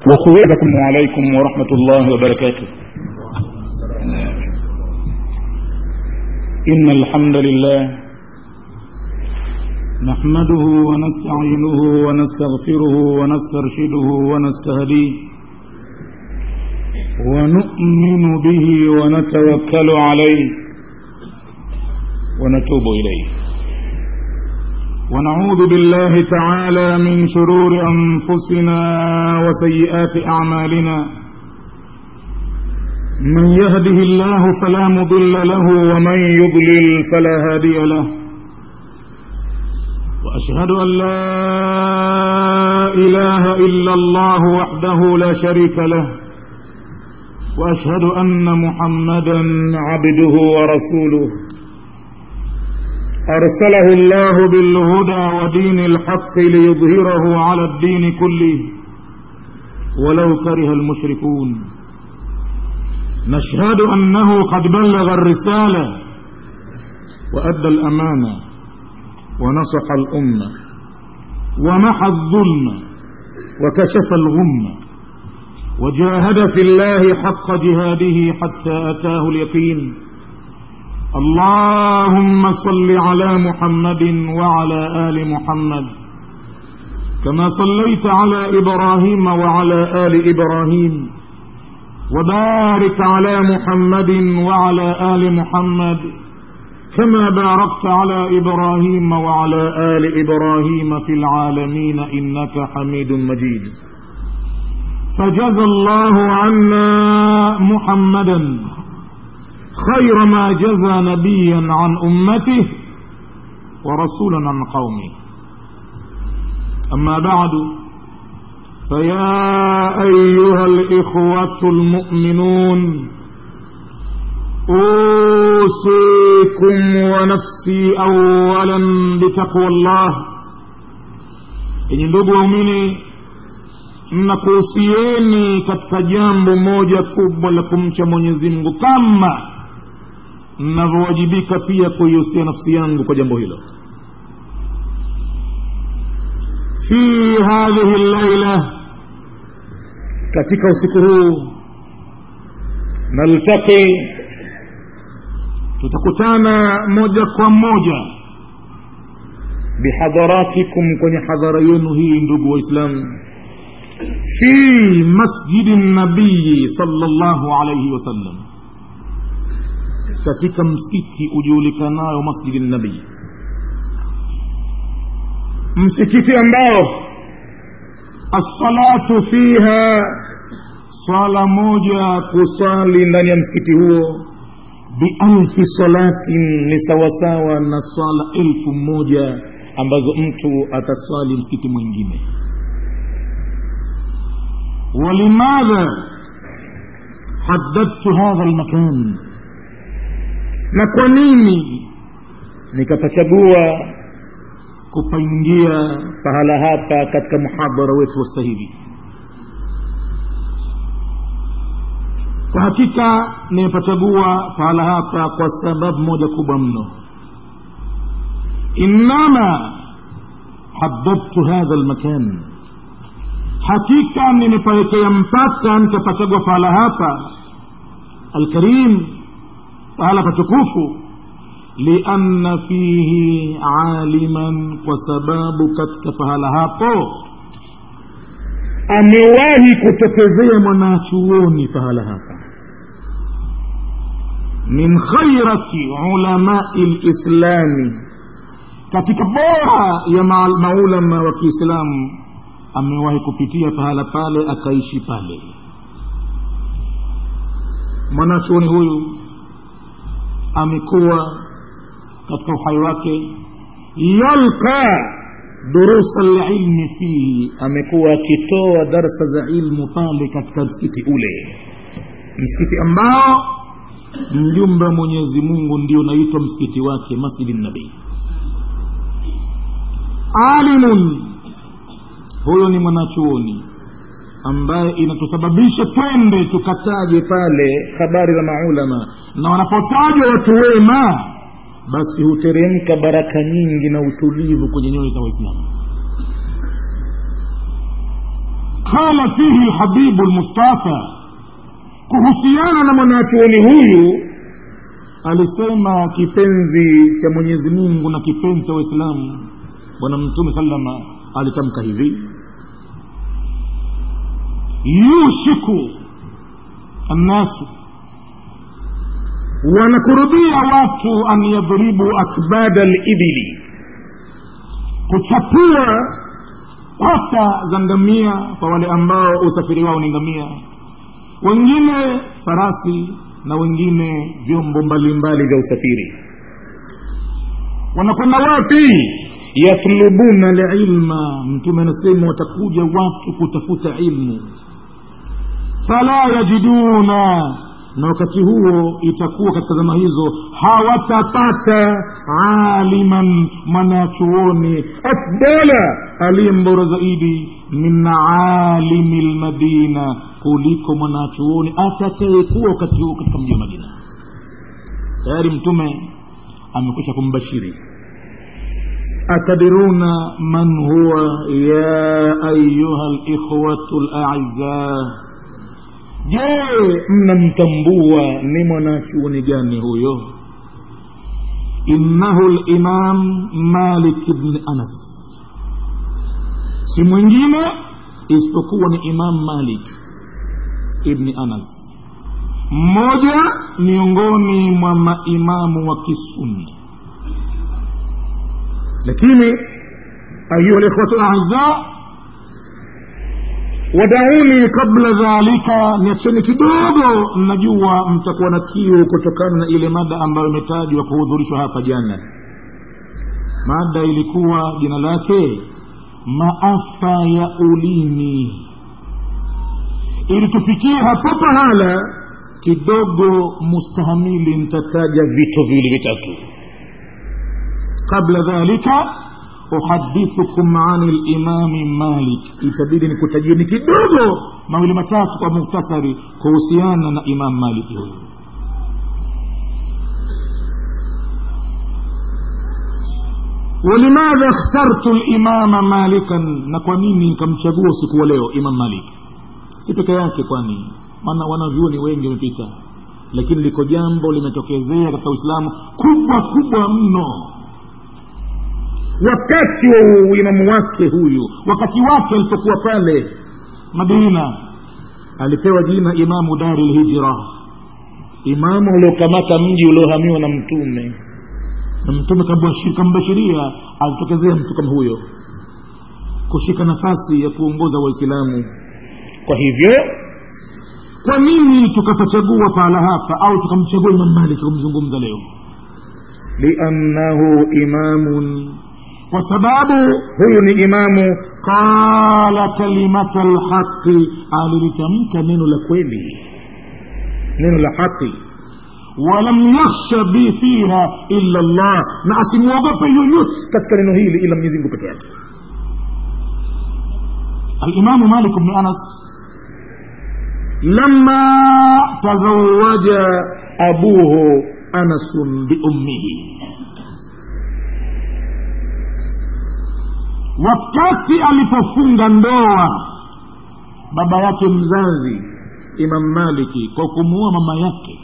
وخواتكم عليكم ورحمة الله وبركاته إن الحمد لله نحمده ونستعينه ونستغفره ونسترشده ونستهديه ونؤمن به ونتوكل عليه ونتوب إليه ونعوذ بالله تعالى من شرور أنفسنا وسيئات أعمالنا من يهده الله فلا مضل له ومن يضلل فلا هادي له وأشهد أن لا إله إلا الله وحده لا شريك له وأشهد أن محمدا عبده ورسوله أرسله الله بالهدى ودين الحق ليظهره على الدين كله ولو كره المشركون نشهد أنه قد بلغ الرسالة وأدى الأمانة ونصح الأمة ومحى الظلم وكشف الغمة وجاهد في الله حق جهاده حتى أتاه اليقين اللهم صل على محمد وعلى آل محمد كما صليت على إبراهيم وعلى آل إبراهيم وبارك على محمد وعلى آل محمد كما باركت على إبراهيم وعلى آل إبراهيم في العالمين إنك حميد مجيد فجزى الله عنا محمدا خير ما جزى نبيا عن أمته ورسولا عن قومه أما بعد فيا أيها الإخوة المؤمنون أوصيكم ونفسي أولا بتقوى الله إن ndugu waumini mnakuhusieni katika jambo moja kubwa la kumcha mwenyezi mungu kama mnavyowajibika pia kuihusia nafsi yangu kwa jambo hilo fi hadhihi llaila katika usiku huu naltaqi tutakutana moja kwa moja bihadharatikum kwenye hadhara yenu hii ndugu waislamu fi masjidi nabiyi sallallahu alaihi wasallam katika msikiti ujulikanayo masjidi nabii msikiti ambao assalatu fiha swala moja kusali ndani ya msikiti huo bialfi salatin ni sawasawa na swala elfu moja ambazo mtu ataswali msikiti mwingine ولماذا حددت هذا المكان na kwa nini nikapachagua kupaingia pahala hapa katika muhadhara wetu wa hivi kwa hakika nimepachagua pahala hapa kwa sababu moja kubwa mno innama haddadtu hadha almakan hakika nimepawekea mpaka nikapachagwa pahala hapa alkarim pahala patukufu lianna fihi aliman kwa sababu katika pahala hapo amewahi kutokezea mwanachuoni pahala hapa min khairati ulamai lislami katika bora ya maulama wa kiislamu amewahi kupitia pahala pale akaishi pale mwanachuoni huyu amekuwa katika uhai wake yalqa durusa lilmi fihi amekuwa akitoa darsa za ilmu pale katika msikiti ule msikiti ambao mjumbe wa mwenyezi mungu ndio unaitwa msikiti wake masjidi nabii alimun huyo ni mwanachuoni ambaye inatusababisha twende tukataje pale habari za maulama na wanapotajwa watu wema basi huteremka baraka nyingi na utulivu kwenye nyoyo za waislamu qala fihi lhabibu lmustafa kuhusiana na mwanachuoni huyu alisema kipenzi cha mwenyezi mungu na kipenzi cha waislamu bwana mtume salama alitamka hivi yushiku annasu wanakurubia watu an yadhribu akbada libili kuchapua pata za ngamia kwa wale ambao usafiri wao ni ngamia wengine farasi na wengine vyombo mbalimbali vya usafiri wanakwenda wapi yatlubuna lilma mtume anasema watakuja watu kutafuta ilmu fala yajiduna na wakati huo itakuwa katika zama hizo hawatapata aliman mwanachuoni afdala aliye mbora zaidi min alimi lmadina kuliko mwanachuoni atakayekuwa wakati huo katika mji wa madina tayari mtume amekwisha kumbashiri atadiruna man huwa ya ayuha likhwatu laizaa je mnamtambua ni mwanachuoni gani huyo innahu limam malik bni anas si mwingine isipokuwa ni imam malik ibni anas mmoja miongoni mwa maimamu wa kisunni lakini ayuha likhwatu lazaa wadauni kabla dhalika niacheni kidogo najua mtakuwa na kiu kutokana na ile mada ambayo imetajwa kuhudhurishwa hapa jana mada ilikuwa jina lake maafa ya ulimi ili tufikie hapo pahala kidogo mustahamili nitataja vito viwili vitatu qabla dhalika uhadithukum ani limami malik itabidi nikutajieni kidogo mawili matatu kwa muktasari kuhusiana na imam maliki huyu walimadha ikhtartu limama malikan na kwa nini nikamchagua usiku wa leo imam malik si peke yake kwani maana wanavyuoni wengi wamepita lakini liko jambo limetokezea katika uislamu kubwa kubwa mno wakati wa uimamu wake huyu wakati wake alipokuwa pale madina alipewa jina imamu dari lhijra imamu uliokamata mji uliohamiwa na mtume na mtume kambashiria alitokezea mtu kama huyo kushika nafasi ya kuongoza waislamu kwa hivyo kwa nini tukapachagua pahala hapa au tukamchagua imam malik kumzungumza leo liannahu imamun kwa sababu huyu ni imamu qala kalimata lhaqi alilitamka neno la kweli neno la haqi walam yakhsha bi fiha illa llah na asimwogope yoyote katika neno hili ila mwenyezi mungu peke yake alimamu malik bni anas lama tazawaja abuhu anasun biummihi wakati alipofunga ndoa baba yake mzazi imam maliki kwa kumuoa mama yake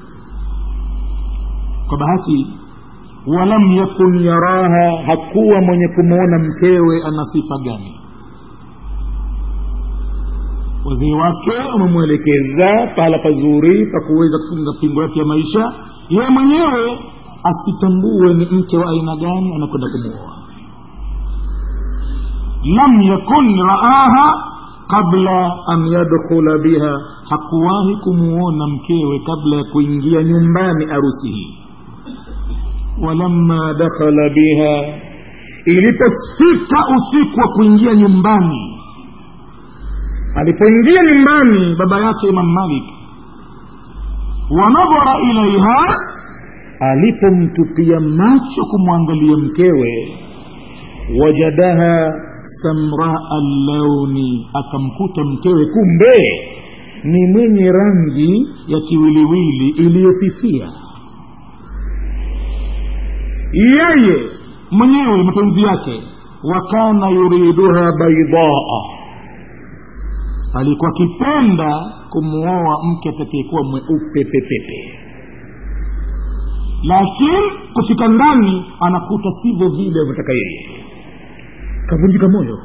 kwa bahati walam yakun yaraha hakuwa mwenye kumwona mkewe ana sifa gani wazee wake wamemwelekeza pahala pazuri pa kuweza kufunga pingo yake ya maisha yeye mwenyewe asitambue ni mke wa aina gani anakwenda kumwoa lam yakun raaha qabla an yadkhula biha hakuwahi kumuona mkewe kabla ya kuingia nyumbani arusi hii walamma dakhala biha ilipofika usiku wa kuingia nyumbani alipoingia nyumbani baba yake imam malik wanadhara ilaiha alipomtupia macho kumwangalia mkewe wajadaha samraa llauni akamkuta mkewe kumbe ni mwenye rangi ya kiwiliwili iliyofifia yeye mwenyewe mapenzi yake wakana yuriduha baidaa alikuwa akipenda kumwoa mke atakayekuwa mweupe pepepe lakini kufika ndani anakuta sivyo vile avyotaka yeye kavunjika moyo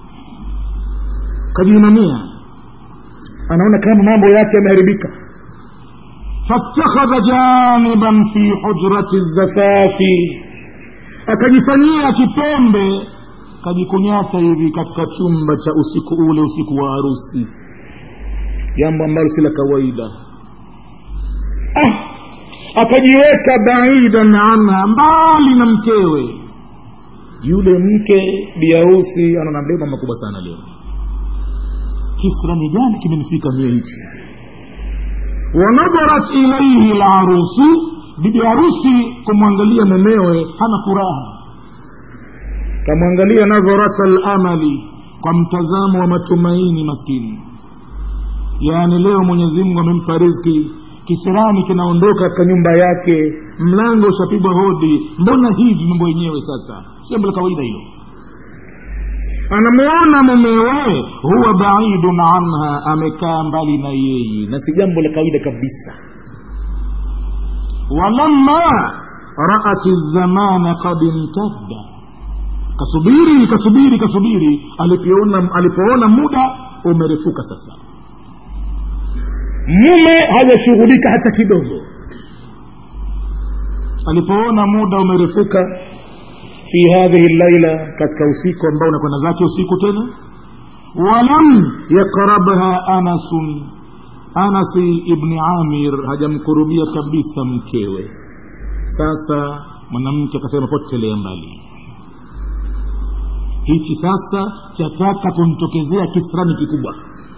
kajiinamia anaona kama mambo yake yameharibika fattakhadha janiban fi hujrati zafafi akajifanyia kipembe kajikunyata hivi katika chumba cha usiku ule usiku wa harusi jambo ambalo si la kawaida ah, akajiweka baidan anha mbali na mkewe yule mke biharusi ana mabeba makubwa sana leo kisrani gani kimemfika mie hichi wanadharat ilaihi larusu bibi harusi kumwangalia mumewe hana furaha kamwangalia nadharata lamali kwa mtazamo wa matumaini maskini yaani leo mwenyezi mungu amempa rizki kisirani kinaondoka katika nyumba yake mlango ushapigwa hodi mbona hivi mambo yenyewe sasa si jambo la kawaida hilo anamwona mumewe huwa baidun anha amekaa mbali na yeye na si jambo la kawaida kabisa walamma raat zamana kad imtadda kasubiri kasubiri kasubiri alipoona alipoona muda umerefuka sasa mume hajashughulika hata kidogo alipoona muda umerefuka fi hadhihi llaila katika usiku ambao unakwenda zake usiku tena walam yaqrabha anasun anasi ibni amir hajamkurubia kabisa mkewe sasa mwanamke akasema potelea mbali hichi sasa chataka kumtokezea kisirani kikubwa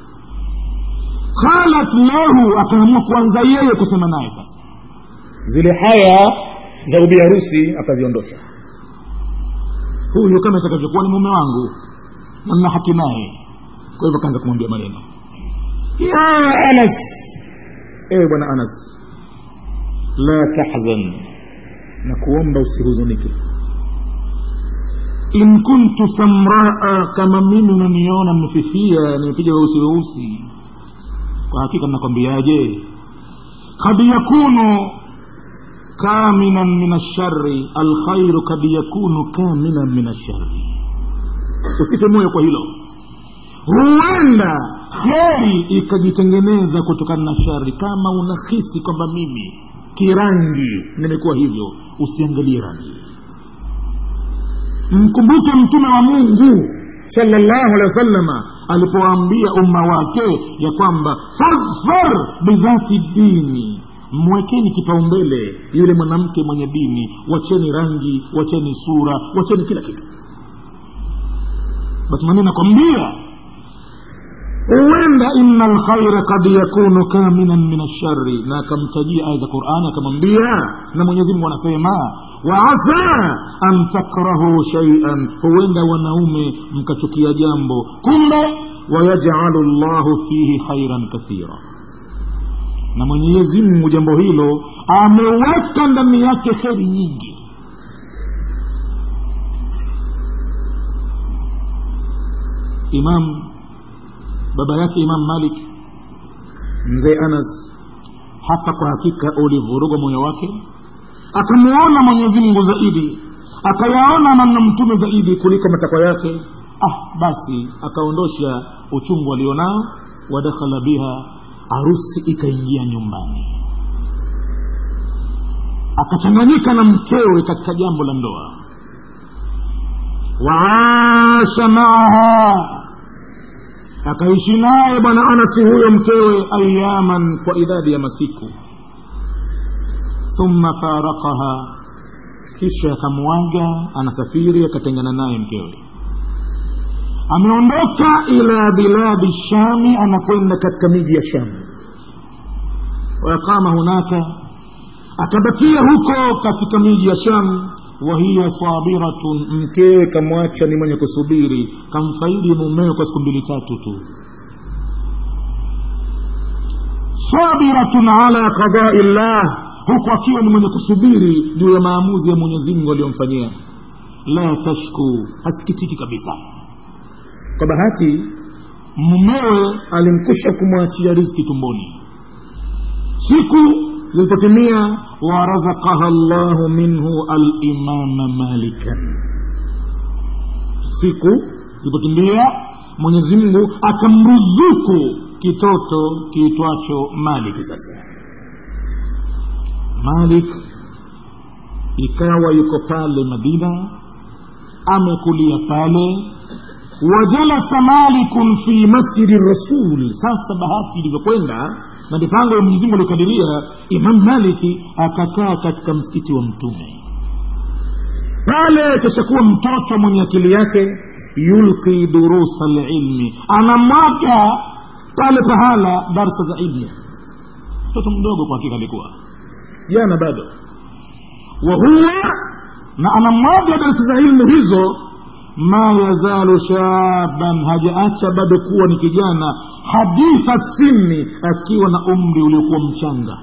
qalat lahu akaamua kuanza yeye kusema naye sasa zile haya za ubi harusi akaziondosha huyu kama itakavyokuwa ni mume wangu na nina haki naye kwa hivyo akaanza kumwambia maneno ya anas ewe bwana anas la tahzan na kuomba usihuzunike in kuntu samraa kama mimi unaniona nimefifia nimepiga weusi weusi kwa hakika nakwambiaje kad yakunu kaminan min ashari alkhairu kad yakunu kaminan min ashari usife moyo kwa hilo huenda kheri ikajitengeneza kutokana na shari kama unahisi kwamba mimi kirangi nimekuwa hivyo usiangalie rangi mkumbuke mtume wa mungu salllahu alehi wasalama alipowaambia umma wake ya kwamba fadfar bidhati dini mwekeni kipaumbele yule mwanamke mwenye dini wacheni rangi wacheni sura wacheni kila kitu basi maneno nakwambia huenda ina lkhaira kad yakunu kaminan min ashari na akamtajia aya za qurani akamwambia na mwenyezi mungu anasema waasa an takrahu shaian huenda wanaume mkachukia jambo kumbe wayajalu llahu fihi khairan kathira na mwenyezi mungu jambo hilo ameweka ndani yake kheri nyingi imam baba yake imam malik mzee anas hapa kwa hakika ulivuruga moyo wake akamuona mwenyezi mungu zaidi akayaona namna mtume zaidi kuliko matakwa yake ah basi akaondosha uchungu alionao wadakhala biha harusi ikaingia nyumbani akachanganyika na mkewe katika jambo la ndoa waasha maaha akaishi naye bwana anasi huyo mkewe ayaman kwa idadi ya masiku thumma farakaha kisha akamwaga anasafiri akatengana naye mkewe ameondoka ila biladi shami anakwenda katika miji ya shamu waqama hunaka akabakia huko katika miji ya shamu wahiya sabiratun mkewe kamwacha ni mwenye kusubiri kamfaidi mumeo kwa siku mbili tatu tu sabiratun ala qadai llah huku akiwa ni mwenye kusubiri juu ya maamuzi ya mwenyezi mungu aliyomfanyia la tashku hasikitiki kabisa kwa bahati mumewe alimkusha kumwachia riziki tumboni siku zilipotimia warazakaha llahu minhu alimama malikan siku zilipotimia mwenyezi mungu akamruzuku kitoto kiitwacho maliki sasa malik ikawa yuko pale madina amekulia pale wajalasa malikun fi masjidi rasul sasa bahati ilivyokwenda na mipango ya mwenyezimungu aliokadiria imam maliki akakaa katika msikiti wa mtume pale kishakuwa mtoto mwenye akili yake yulqi durusa lilmi anamwaga pale pahala darsa za ilmu mtoto mdogo kwa hakika alikuwa jana bado wahuwa na anamwaga darsa za ilmu hizo ma yazalu shaban hajaacha bado kuwa ni kijana haditha sinni akiwa na umri uliokuwa mchanga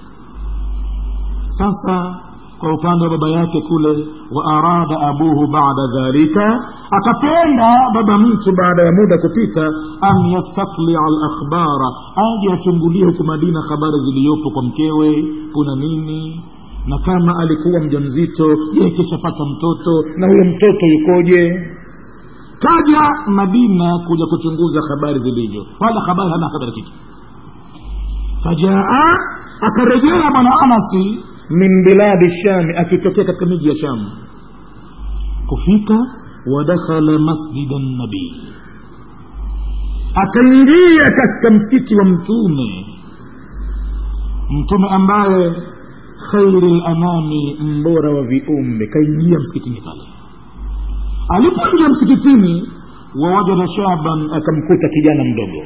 sasa kwa upande wa baba yake kule wa arada abuhu bada dhalika akapenda baba mtu baada ya muda kupita an yastaklia alakhbara aje achungulie huku madina habari ziliyopo kwa mkewe kuna nini na kama alikuwa mja mzito je kishapata mtoto na huyo mtoto yukoje kaja madina kuja kuchunguza habari zilivyo wala habari hana habari kitu fajaa akarejea bwana anasi min biladi shami akitokea katika miji ya shamu kufika wadakhala masjida nabii akaingia katika msikiti wa mtume mtume ambaye khairi lanami mbora wa viumbe kaingia msikitini pale alipoingia msikitini wawajada shaban akamkuta kijana mdogo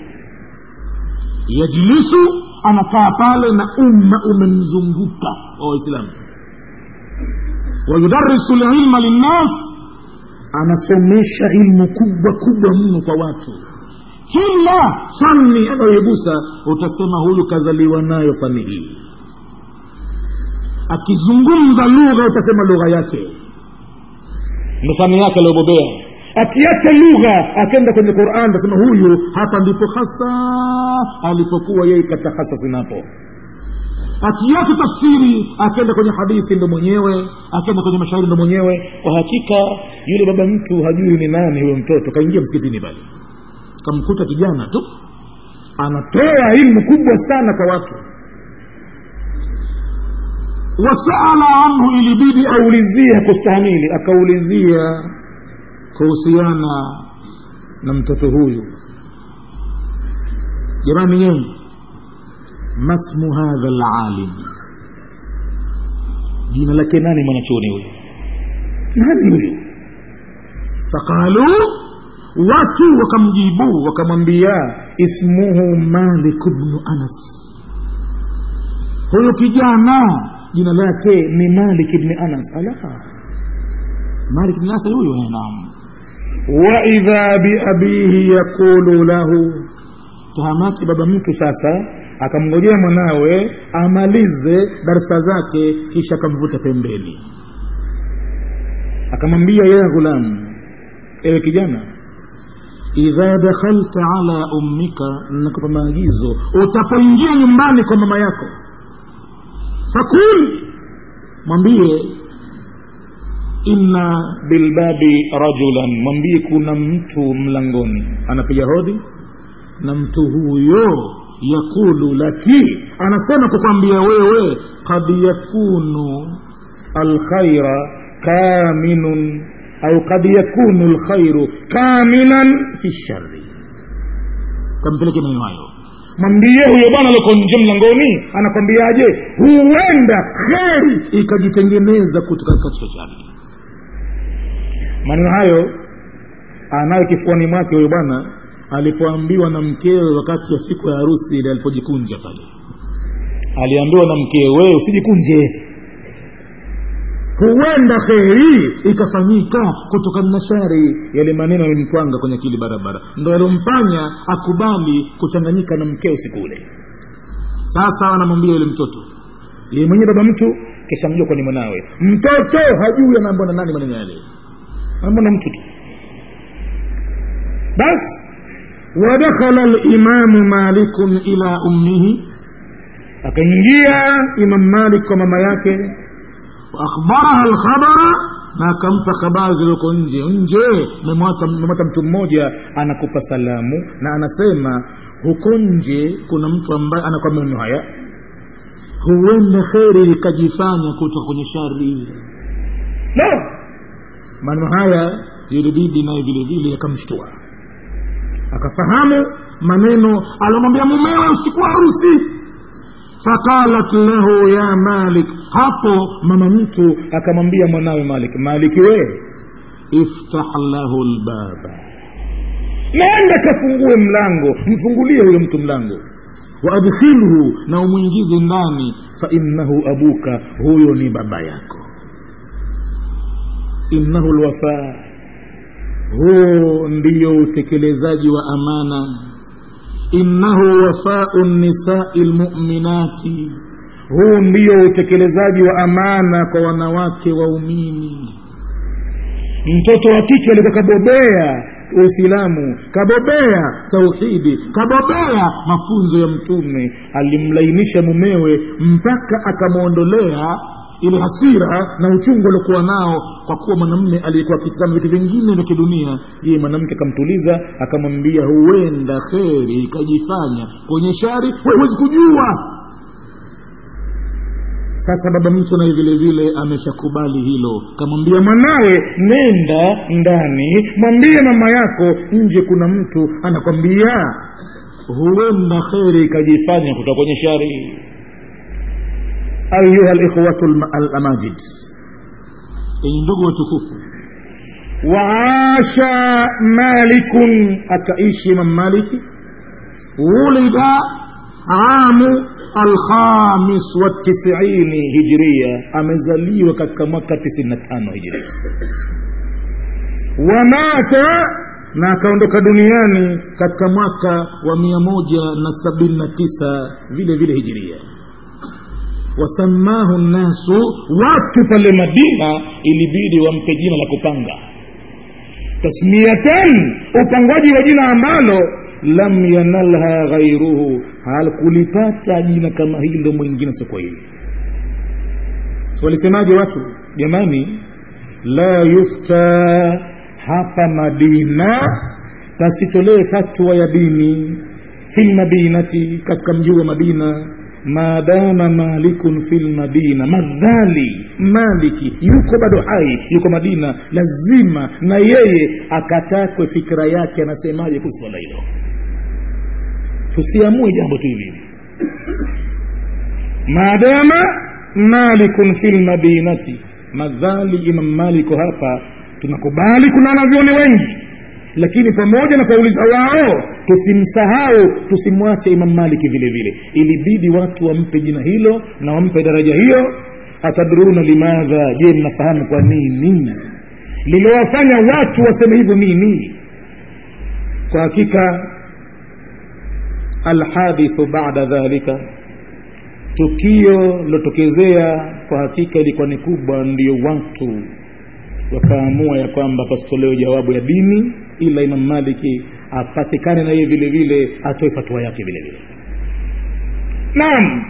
yajlisu anakaa pale na umma umemzunguka wa waislamu wayudarisu lilma linnas anasomesha ilmu kubwa kubwa mno kwa watu kila fani anayoigusa utasema huyu kazaliwa nayo fani hii akizungumza lugha utasema lugha yake ndo fani yake aliobobea akiacha lugha akenda kwenye quran tasema huyu hapa ndipo hasa alipokuwa yeye katahasasi napo akiacha tafsiri akenda kwenye hadithi ndo mwenyewe akenda kwenye mashairi ndo mwenyewe kwa hakika yule baba mtu hajui ni nani huyo mtoto kaingia msikitini pale kamkuta kijana tu anatoa ilmu kubwa sana kwa watu wasaala anhu ilibidi aulizie kustahamili akaulizia kuhusiana na mtoto huyu jamani yenu masmu hadha lalim jina lake nani mwanachuoni huyu nani huyu faqalu watu wakamjibu wakamwambia ismuhu malik bnu anas huyu kijana jina lake ni malik bni anas ala malik bni anas huyu naam waidha biabihi yaqulu lahu tahamaki baba mtu sasa akamngojea mwanawe amalize darsa zake kisha akamvuta pembeni akamwambia ya ghulamu ewe kijana idha dakhalta ala ummika nakupa maagizo utapoingia nyumbani kwa mama yako fakul mwambie inna bilbabi rajulan mwambie kuna mtu mlangoni anapiga hodhi na mtu huyo yakulu laki anasema kukwambia wewe kad yakunu alkhaira kaminun au kad yakunu lkhairu kaminan fi shari kampeleke maneno hayo mwambie huyo bwana alioko nje mlangoni anakwambiaje huenda kheri ikajitengeneza kutoka katika shari maneno hayo anayo kifuani mwake huyo bwana alipoambiwa na mkewe wakati wa siku ya harusi ile alipojikunja pale aliambiwa na mkewe wewe usijikunje huenda kheri ikafanyika kutokana na shari yale maneno yalimtwanga kwenye akili barabara ndo yaliomfanya akubali kuchanganyika na mkeo siku ule sasa anamwambia yule mtoto yeye mwenyewe baba mtu kisha mjua kwani mwanawe mtoto hajui anaambwa na nani maneno yale anaambwa na mtu tu basi wadakhala limamu malikun ila ummihi akaingia imam malik kwa mama yake waakhbaraha lkhabara na akampa habari zilizoko nje nje memwata mtu mmoja anakupa salamu na anasema huko nje kuna mtu ambaye anakuwa maneno haya huenda kheri likajifanya kutoka kwenye shari no maneno haya yulibidi naye vile vile yakamshtua akafahamu maneno alomwambia mumewe usiku wa harusi faqalat lahu ya malik hapo mama mtu akamwambia mwanawe malik maliki we iftah lahu lbaba nenda kafungue mlango mfungulie huyo mtu mlango waadkhilhu na umwingize ndani fainnahu abuka huyo ni baba yako innahu lwafaa huo ndiyo utekelezaji wa amana innahu wafau nisai lmuminati huu ndio utekelezaji wa amana kwa wanawake waumini mtoto wa kike alikuwa kabobea uislamu kabobea tauhidi kabobea mafunzo ya mtume alimlainisha mumewe mpaka akamwondolea ile hasira na uchungu aliokuwa nao kwa kuwa mwanamme aliyekuwa akitizama vitu vingine vya kidunia yeye mwanamke akamtuliza akamwambia huenda kheri ikajifanya kwenye shari huwezi kujua sasa baba mtu naye vile vile ameshakubali hilo kamwambia mwanawe nenda ndani mwambie mama yako nje kuna mtu anakwambia huenda kheri ikajifanya kutoka kwenye shari ayuha likhwatu alamajid enye ndugu watukufu waasha malikun akaishi imam maliki wulida amu alkhamis watisiini hijria amezaliwa katika mwaka tisini na tano hijria wamata na akaondoka duniani katika mwaka wa mia moja na sabini na tisa vile vile hijiria wasamahu nnasu watu pale madina ilibidi wampe jina la kupanga tasmiatan upangaji wa jina ambalo lam yanalha ghairuhu halkulipata jina kama hilo mwingine soko hili walisemaje watu jamani la yufta hapa madina pasitolee fatwa ya dini fi lmadinati katika mji wa madina maadama malikun fi lmadina madhali maliki yuko bado hai yuko madina lazima na yeye akatakwe fikira yake anasemaje kuhusu swala hilo tusiamue jambo tu hivi maadama malikun fi lmadinati madhali imam maliko hapa tunakubali kuna wanavyoni wengi lakini pamoja na kuwauliza wao tusimsahau tusimwache imam maliki vile vile ilibidi watu wampe jina hilo na wampe daraja hiyo atadruna limadha je mnafahamu kwa nini liliwafanya watu waseme hivyo nini kwa hakika alhadithu bada dhalika tukio lilotokezea kwa hakika ilikuwa ni kubwa ndio watu wakaamua ya kwamba pasitolewe jawabu ya dini ila imam maliki apatikane na yeye vile vile atoe fatua yake vile vile naam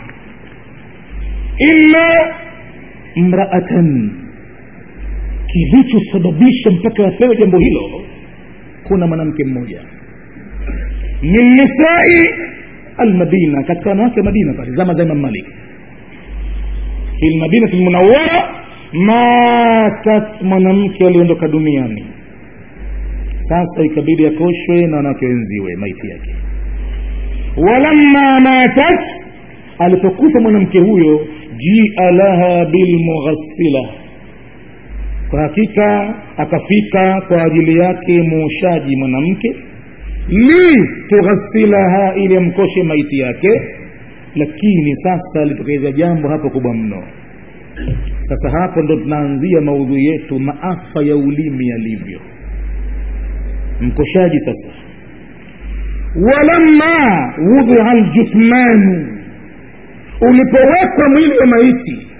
illa mraatan kilichosababisha mpaka apewe jambo hilo kuna mwanamke mmoja min nisai almadina katika wanawake wa madina pale zama za imam malik fi lmadinati lmunawara matat mwanamke aliondoka duniani sasa ikabidi akoshwe na wanawake wenziwe maiti yake walamma matat alipokufa mwanamke huyo jia laha bilmughassila kwa hakika akafika kwa ajili yake muoshaji mwanamke li tughasilaha ili amkoshe maiti yake lakini sasa litokeza jambo hapo kubwa mno sasa hapo ndo tunaanzia maudhui yetu maafa ya ulimi yalivyo mkoshaji sasa walamma wudhia ljuthmanu ulipowekwa mwili wa maiti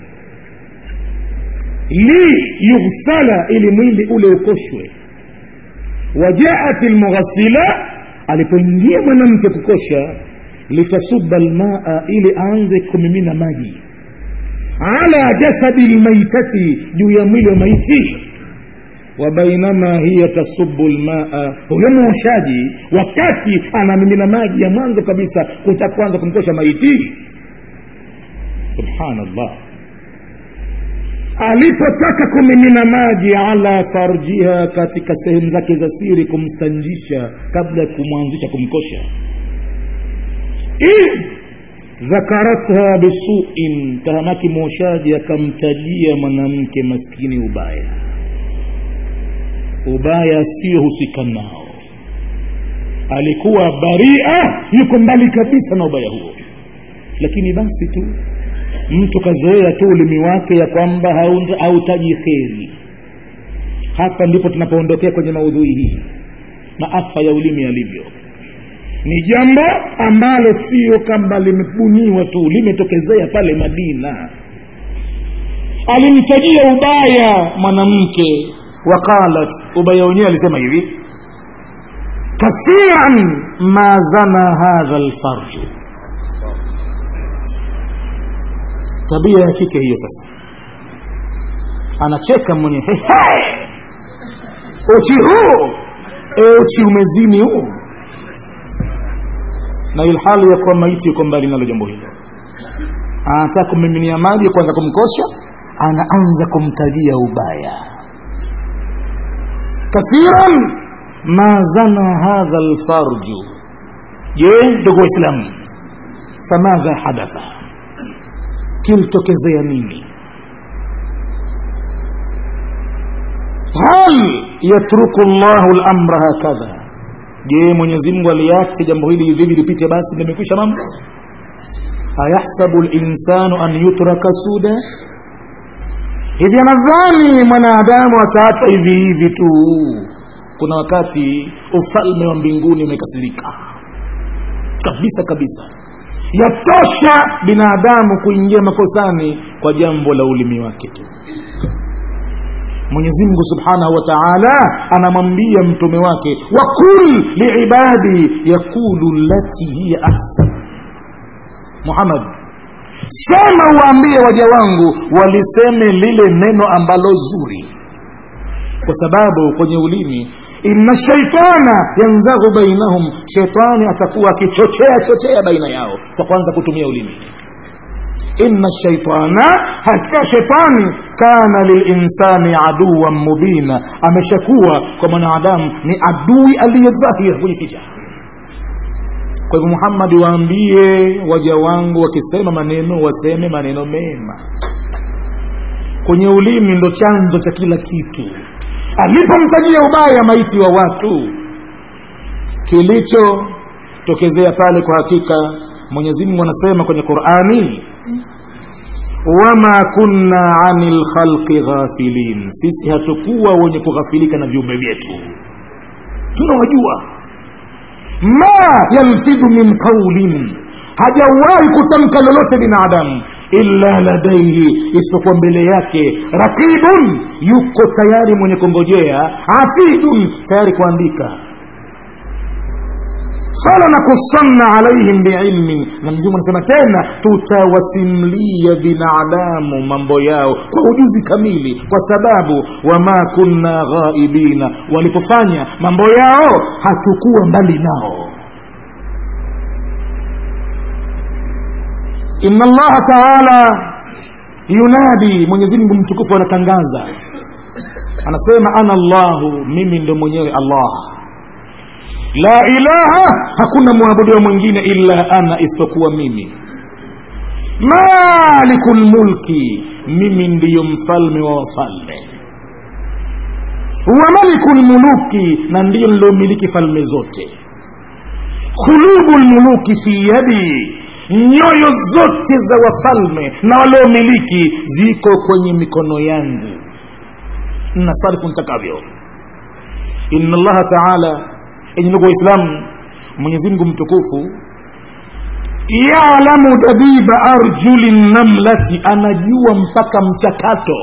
li yughsala ili mwili ule ukoshwe wajaat lmughasila alipoingia mwanamke kukosha litasuba lmaa ili aanze kumimina maji ala jasadi lmaitati juu ya mwili wa maiti wa bainama hiya tasubu lmaa huyo mwoshaji wakati anamimina maji ya mwanzo kabisa kuta kwanza kumkosha maiti subhanallah alipotaka kumimina maji ala farjiha katika sehemu zake za siri kumstanjisha kabla ya kumwanzisha kumkosha iz dhakaratha bisuin tahamaki mwoshaji akamtajia mwanamke maskini ubaya ubaya asiyohusika nao alikuwa baria yuko mbali kabisa na ubaya huo lakini basi tu mtu kazoea tu ulimi wake ya kwamba hautaji kheri hapa ndipo tunapoondokea kwenye maudhui hii maafa ya ulimi yalivyo ni jambo ambalo sio kama limebuniwa tu limetokezea pale madina alimtajia ubaya mwanamke waqalat ubaya wenyewe alisema hivi kasiran ma zana hadha lfarju tabia ya kike hiyo sasa anacheka mwenye uchi huu e uchi umezini huu na ilhali ya kuwa maiti yuko mbali nalo jambo hilo anataka kumiminia maji kwanza kumkosha anaanza kumtajia ubaya kathiran ma zana hadha lfarju je ndugu waislamu famadha hadatha kilitokezea nini hal yatruku llahu lamra hakadha je mwenyezi mungu aliache jambo hili hivi lipite basi limekwisha mambo ayahsabu linsanu an yutraka suda hivi anadhani mwanadamu ataachwa hivi hivi tu kuna wakati ufalme wa mbinguni umekasirika kabisa kabisa yatosha binadamu kuingia makosani kwa jambo la ulimi wake tu mwenyezi mungu subhanahu wa taala anamwambia mtume wake wakul liibadi yaqulu lati hiya ahsan muhammad sema uwaambie waja wangu waliseme lile neno ambalo zuri kwa sababu kwenye ulimi inna shaitana yanzaghu bainahum shaitani atakuwa akichochea chochea baina yao kwa kwanza kutumia ulimi inna shaitana hakika shetani kana lilinsani aduwan mubina ameshakuwa kwa mwanadamu ni adui aliyedhahir kujificha kwa hivyo muhammadi waambie waja wangu wakisema maneno waseme maneno mema kwenye ulimi ndo chanzo cha kila kitu alipomtajia ubaya maiti wa watu kilichotokezea pale kwa hakika mwenyezi mungu anasema kwenye qurani wama kunna ani lkhalqi ghafilin sisi hatukuwa wenye kughafilika na viumbe vyetu tunawajua ma yalfidhu min qaulin hajawahi kutamka lolote binadamu illa ladaihi isipokuwa mbele yake rakibun yuko tayari mwenye kungojea atidun tayari kuandika falanakusanna alaihim biilmin na mzimu anasema tena tutawasimlia binadamu mambo yao kwa ujuzi kamili kwa sababu wama kunna ghaibina walipofanya mambo yao hatukuwa mbali nao inna allaha taala yunadi mwenyezi mungu mtukufu anatangaza anasema ana llahu mimi ndo mwenyewe allah la ilaha hakuna mwabudiwa mwingine illa ana isipokuwa mimi maliku lmulki mimi ndiyo mfalme wa wafalme wa maliku lmuluki na ndiyo niliomiliki falme zote khulubu lmuluki fi yadi nyoyo zote za wafalme na waliomiliki ziko kwenye mikono yangu nasarifu nitakavyo inna allaha taala enye ndugu waislamu mwenyezimngu mtukufu yalamu dabiba arjuli namlati anajua mpaka mchakato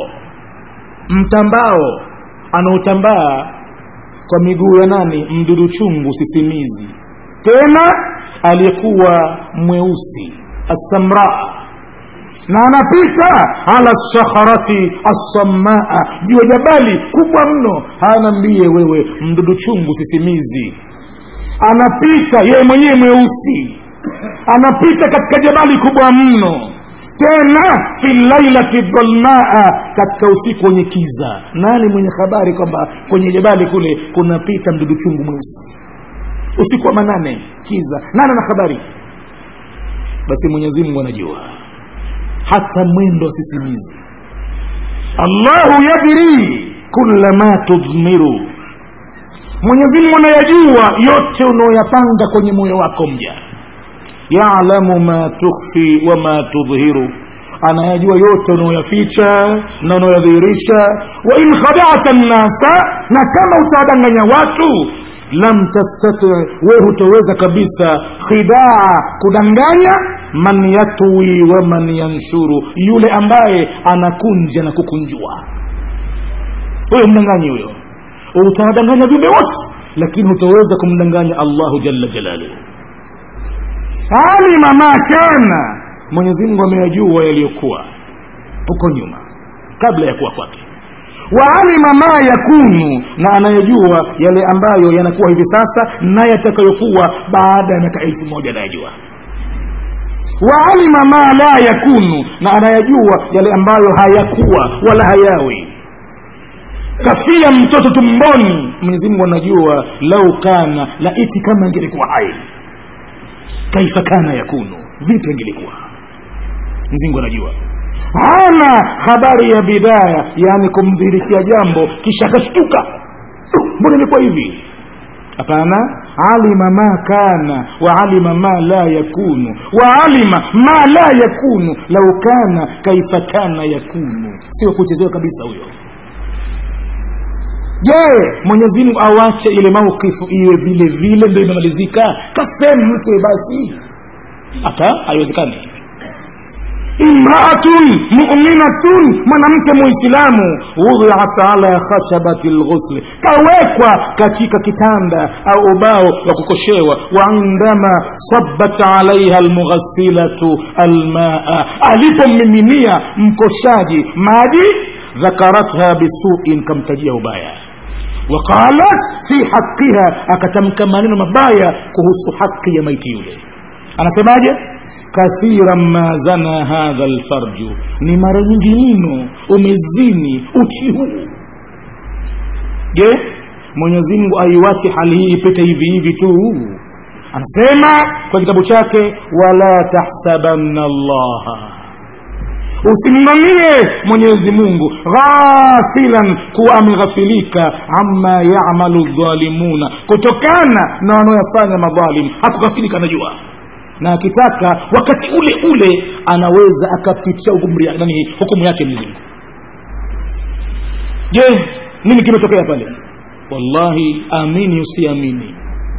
mtambao anaotambaa kwa miguu ya nani mdudu chungu sisimizi tena aliyekuwa mweusi assamraa na anapita ala sakharati assamaa juu ya jabali kubwa mno hanaambie wewe mdudu chungu sisimizi anapita yeye mwenyewe mweusi anapita katika jabali kubwa mno tena fi lailati dhalmaa katika usiku wenye kiza nani mwenye habari kwamba kwenye jabali kule kunapita mdudu chungu mweusi usiku wa manane kiza nani ana habari basi mwenyezi mungu anajua hata mwendo sisimizi allahu yadri kula ma tudmiru mwenyezi mungu anayajua yote unaoyapanga kwenye moyo wako mja yalamu ma tukhfi wama tudhiru anayajua yote unaoyaficha na unaoyadhihirisha wa in khadata nnasa na kama utawadanganya watu lam tastati we hutoweza kabisa khidaa kudanganya man yatwi wa man yanshuru yule ambaye anakunja na kukunjua huyo mdanganyi huyo utawadanganya viumbe wote lakini hutoweza kumdanganya allahu jalla jalaluhu alima ma kana mwenyezi mungu ameyajua yaliyokuwa huko nyuma kabla ya kuwa kwake waalima ma yakunu na anayejua yale ambayo yanakuwa hivi sasa na yatakayokuwa baada ya miaka elfu moja anayejua waalima ma la yakunu na anayajua yale ambayo hayakuwa wala hayawi kafia mtoto tumboni mwenyezi mungu anajua lau kana laiti kama ingelikuwa hai kaifa kana yakunu vipi ingelikuwa mzingu anajua hana habari ya bidaya yaani kumdhirikia jambo kisha akashtuka mbona imekuwa hivi hapana alima ma kana wa alima ma la yakunu wa alima ma la yakunu lau kana kaifa kana yakunu sio kuchezewa kabisa huyo je mwenyezi mungu awache ile maukifu iwe vile vile ndo imemalizika kasemu mtu basi hata haiwezekani imraatun muminatun mwanamke muislamu wudhiat ala khashabati lghusli kawekwa katika kitanda au ubao wa kukoshewa wa indama sabat alaiha almughasilatu almaa alipommiminia mkoshaji maji dhakaratha bisuin kamtajia ubaya waqalat fi haqiha akatamka maneno mabaya kuhusu haki ya maiti yule anasemaje kathiran ma zana hadha lfarju ni mara nyingi mno umezini uchi huu je mwenyezi mungu aiwache hali hii ipite hivi hivi tu anasema kwa kitabu chake wala tahsabanna allaha usimnamie mwenyezi mungu ghafilan kuwa ameghafilika ama yamalu dhalimuna kutokana na wanaoyafanya madhalim hakughafilika anajua na akitaka wakati ule ule anaweza akapitia nani hukumu yake mzingu je nini kimetokea pale wallahi amini usiamini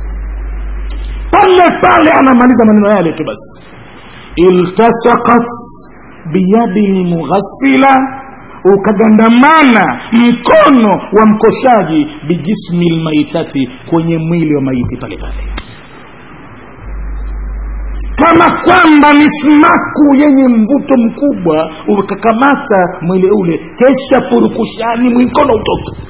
pale pale anamaliza maneno yale tu basi iltasakat biyadi lmughassila ukagandamana mkono wa mkoshaji bijismi lmaitati kwenye mwili wa maiti pale pale kama kwamba ni smaku yenye mvuto mkubwa ukakamata mwili ule kesha purukushani mwikono utoke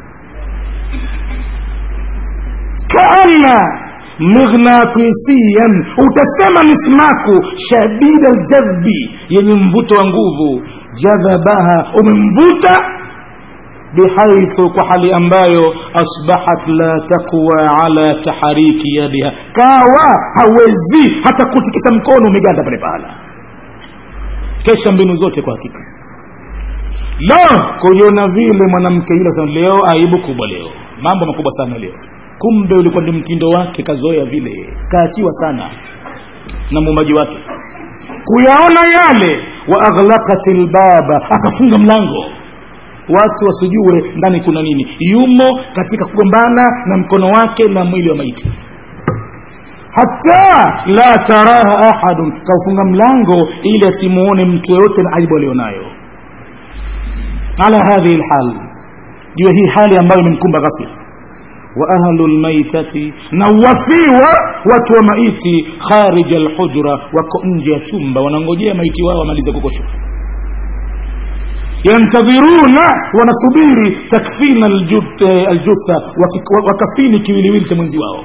kaana mighnatisiyan utasema mismaku shadida ljadhbi yenye mvuto wa nguvu jadhabaha umemvuta bihaithu kwa hali ambayo asbahat la taqwa ala tahariki yadiha kawa hawezi hata kutikisa mkono umeganda pale pahala kesha mbinu zote kwa hakika lo kujiona vile mwanamke yule sana leo aibu kubwa leo mambo makubwa sana leo kumbe ulikuwa ni mtindo wake kazoea vile kaachiwa sana na muumbaji wake kuyaona yale wa aghlaqat lbaba akafunga mlango watu wasijue ndani kuna nini yumo katika kugombana na mkono wake na mwili wa maiti hata la taraha ahadun kaufunga mlango ili asimuone mtu yoyote na aibu alionayo ala hadhihi lhal juu hii hali ambayo imemkumba ghafla wa ahlu lmaitati na wafiwa watu wa maiti kharija lhujra wako nje ya chumba wanangojea maiti wao wamalize kukoshwa yantadhiruna wanasubiri takfina aljutha wakafini kiwiliwili cha mwenzi wao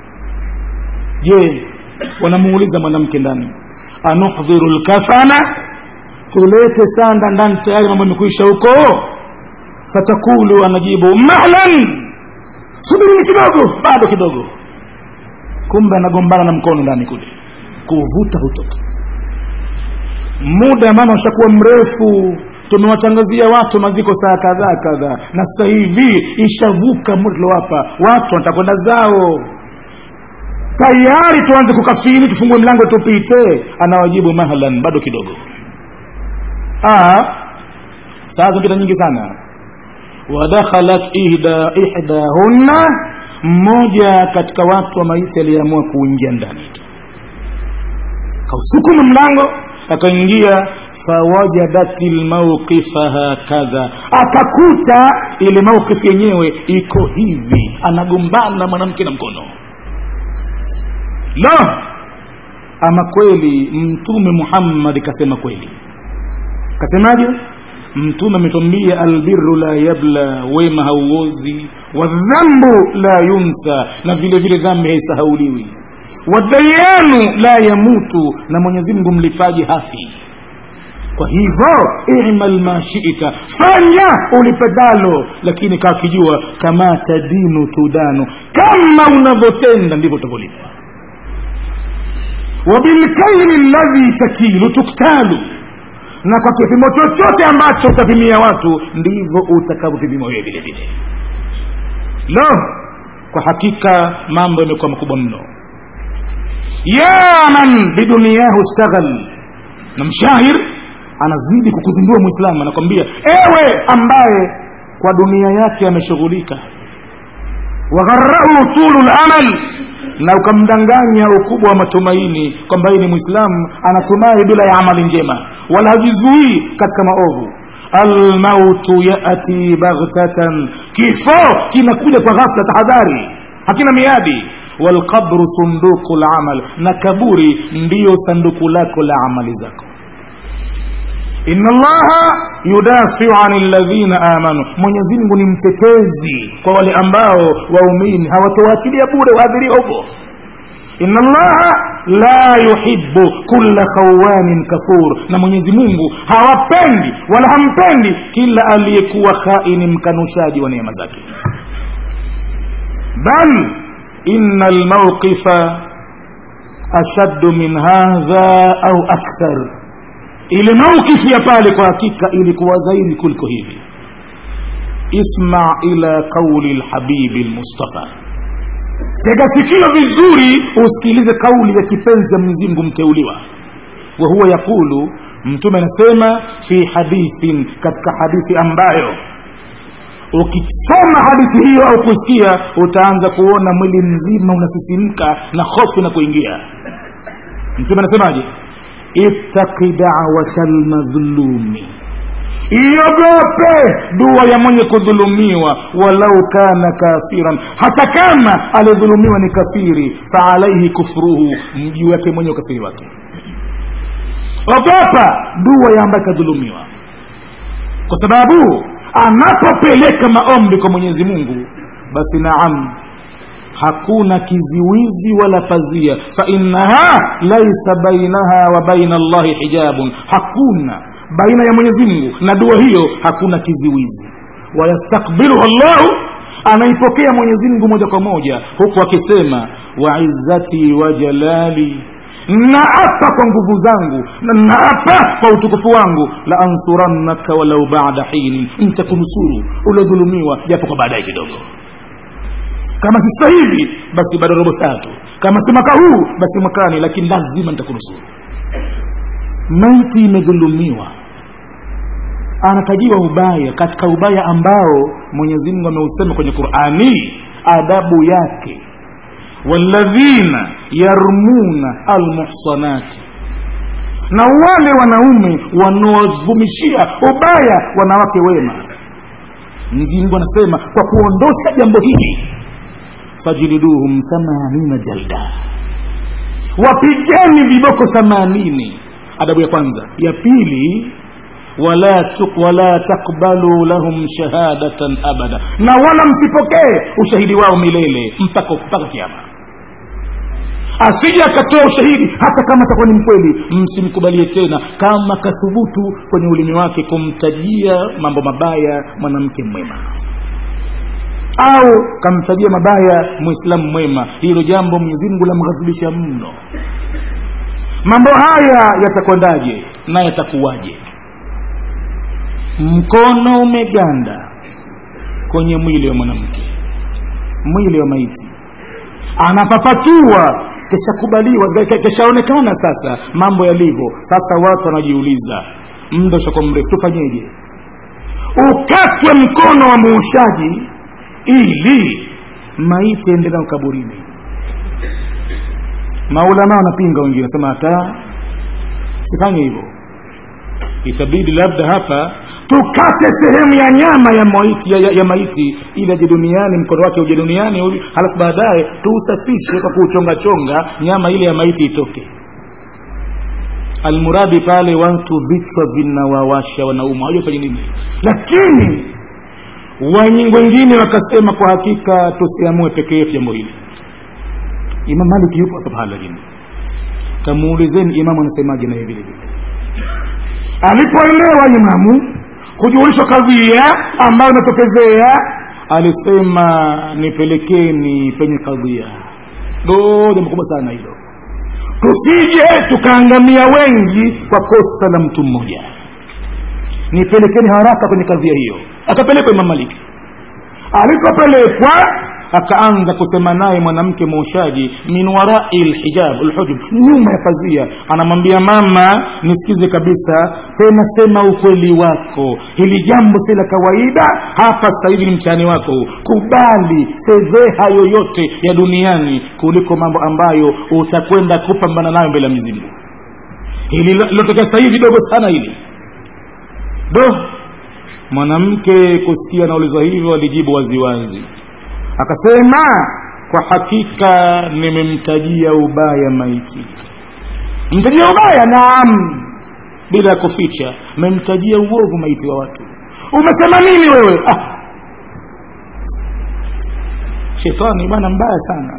je wanamuuliza mwanamke ndani anuhdhiru lkafana tulete sanda ndani tayari mambo yamekuisha huko fatakulu anajibu mahlan subirini kidogo bado kidogo kumbe anagombana na mkono ndani kule kuvuta hutoki muda mama ushakuwa mrefu tumewatangazia watu maziko saa kadhaa kadhaa na sasa hivi ishavuka muda tuliowapa watu watakwenda zao tayari tuanze kukafini tufungue mlango tupite anawajibu mahlan bado kidogo saa zimepita nyingi sana wadakhalat ihda ihdahunna mmoja katika watu wa maiti aliyeamua kuingia ndani kausukuma mlango akaingia fawajadat lmauqifa hakadha akakuta ile mauqifu yenyewe iko hivi anagombana mwanamke na mkono lo ama kweli mtume muhammadi kasema kweli kasemaje mtume ametwambia albiru la yabla wema hauozi wadhambu la yunsa na vile vile dhambi haisahauliwi wadayanu la yamutu na mwenyezi mungu mlipaji hafi kwa hivyo imal ma shita fanya ulipedalo lakini kakijua kama tadinu tudanu kama unavyotenda ndivyo utavyolipa wabilkaili ladhi takilu tuktalu na kwa kipimo chochote ambacho utapimia watu ndivyo utakavyopimiwa wewe vile vile lo kwa hakika mambo yamekuwa makubwa mno ya man biduniyahu staghal na mshahir anazidi kukuzindua mwislamu anakwambia ewe ambaye kwa dunia yake ameshughulika wagharahu tulu lamal na ukamdanganya ukubwa wa matumaini kwamba yeye ni mwislamu anatumai bila ya amali njema wala hajizuii katika maovu almautu yati baghtatan kifo kinakuja kwa ghafla tahadhari hakina miadi walqabru sunduku lamal na kaburi ndiyo sanduku lako la amali zako inna allaha yudafiu ani ladhina amanu mwenyezi mungu ni mtetezi kwa wale ambao waumini hawatowaachilia bure waadhiriwa huko inna allaha la yuhibu kulla khawanin kafur na mwenyezi mungu hawapendi wala hampendi kila aliyekuwa khaini mkanushaji wa neema zake bal ina lmauqifa ashaddu min hadha au akthar ile maukifu ya pale kwa hakika ilikuwa zaidi kuliko hivi isma ila qauli lhabibi lmustafa tega sikio vizuri usikilize kauli ya kipenzi ya mwenyezi mungu mteuliwa wa huwa yaqulu mtume anasema fi hadithin katika hadithi ambayo ukisoma hadithi hiyo au kusikia utaanza kuona mwili mzima unasisimka na hofu na kuingia mtume anasemaje ittaqi dawata lmadhlumi iogope dua ya mwenye kudhulumiwa walau kana kafiran hata kama aliyedhulumiwa ni kafiri faalaihi kufruhu juu yake mwenye ukafiri wake ogopa dua ya ambaye kadhulumiwa kwa sababu anapopeleka maombi kwa mwenyezi mungu basi naam hakuna kiziwizi wala pazia fainaha laisa bainaha wa baina allahi hijabun hakuna baina ya mwenyezi mungu na dua hiyo hakuna kiziwizi wayastakbiluha llahu anaipokea mwenyezi mungu moja kwa moja huku akisema waizzati wa jalali naapa kwa nguvu zangu na naapa kwa utukufu wangu la ansurannaka walau bada hinin ntakunusuru uliodhulumiwa japo kwa baadaye kidogo kama si sasa hivi basi bado robo saa tu kama si mwaka huu basi mwakani lakini lazima nitakunusuru maiti imedhulumiwa anatajiwa ubaya katika ubaya ambao mwenyezi mungu ameusema kwenye qurani adabu yake walladhina yarmuna almuhsanati na wale wanaume wanaovumishia ubaya wanawake wema mwenyezi mungu anasema kwa kuondosha jambo hili fajliduhum thamanina jalda wapigeni viboko thamanini adabu ya kwanza ya pili wala, tuk, wala takbalu lahum shahadatan abada na wala msipokee ushahidi wao milele mpaka mpaka kiama asije akatoa ushahidi hata kama atakuwa ni mkweli msimkubalie tena kama kathubutu kwenye ulimi wake kumtajia mambo mabaya mwanamke mwema au kamtajia mabaya mwislamu mwema hilo jambo mwenyezi mungu lamghadhibisha mno mambo haya yatakwendaje na yatakuwaje mkono umeganda kwenye mwili wa mwanamke mwili wa maiti anapapatua kishakubaliwa kishaonekana sasa mambo yalivyo sasa watu wanajiuliza muda ushakuwa mrefu tufanyeje ukatwe mkono wa muushaji ili maiti ende nao kaburini maulama wanapinga wengine nasema hata sifanye hivyo itabidi labda hapa tukate sehemu ya nyama ya maiti, ya, ya, ya maiti ili aje duniani mkono wake uje duniani halafu baadaye tuusafishe kwa kuuchongachonga nyama ile ya maiti itoke almuradi pale watu vichwa vinawawasha wanauma hawajafanya nini lakini wengine wakasema kwa hakika tusiamue peke yetu jambo hili imam maliki yupo hapa pahala lakini kamuulizeni imamu anasemaje naye vile vile alipoelewa imamu kujulishwa kadhia ambayo inatokezea alisema nipelekeni penye kadhia do jambo kubwa sana hilo tusije tukaangamia wengi kwa kosa la mtu mmoja nipelekeni haraka kwenye kadhia hiyo akapelekwa imam maliki alipopelekwa akaanza kusema naye mwanamke mwoshaji min warai lhijab lhujub nyuma ya pazia anamwambia mama nisikize kabisa tena sema ukweli wako hili jambo si la kawaida hapa sasa hivi ni mtihani wako kubali fedheha yoyote ya duniani kuliko mambo ambayo utakwenda kupambana nayo mbele ya mizimu hili lilotokea sasa hivi dogo sana hili do mwanamke kusikia naulizwa hivyo alijibu waziwazi akasema kwa hakika nimemtajia ubaya maiti mtajia ubaya naam bila ya kuficha memtajia uovu maiti wa watu umesema nini wewe ah. shetani bwana mbaya sana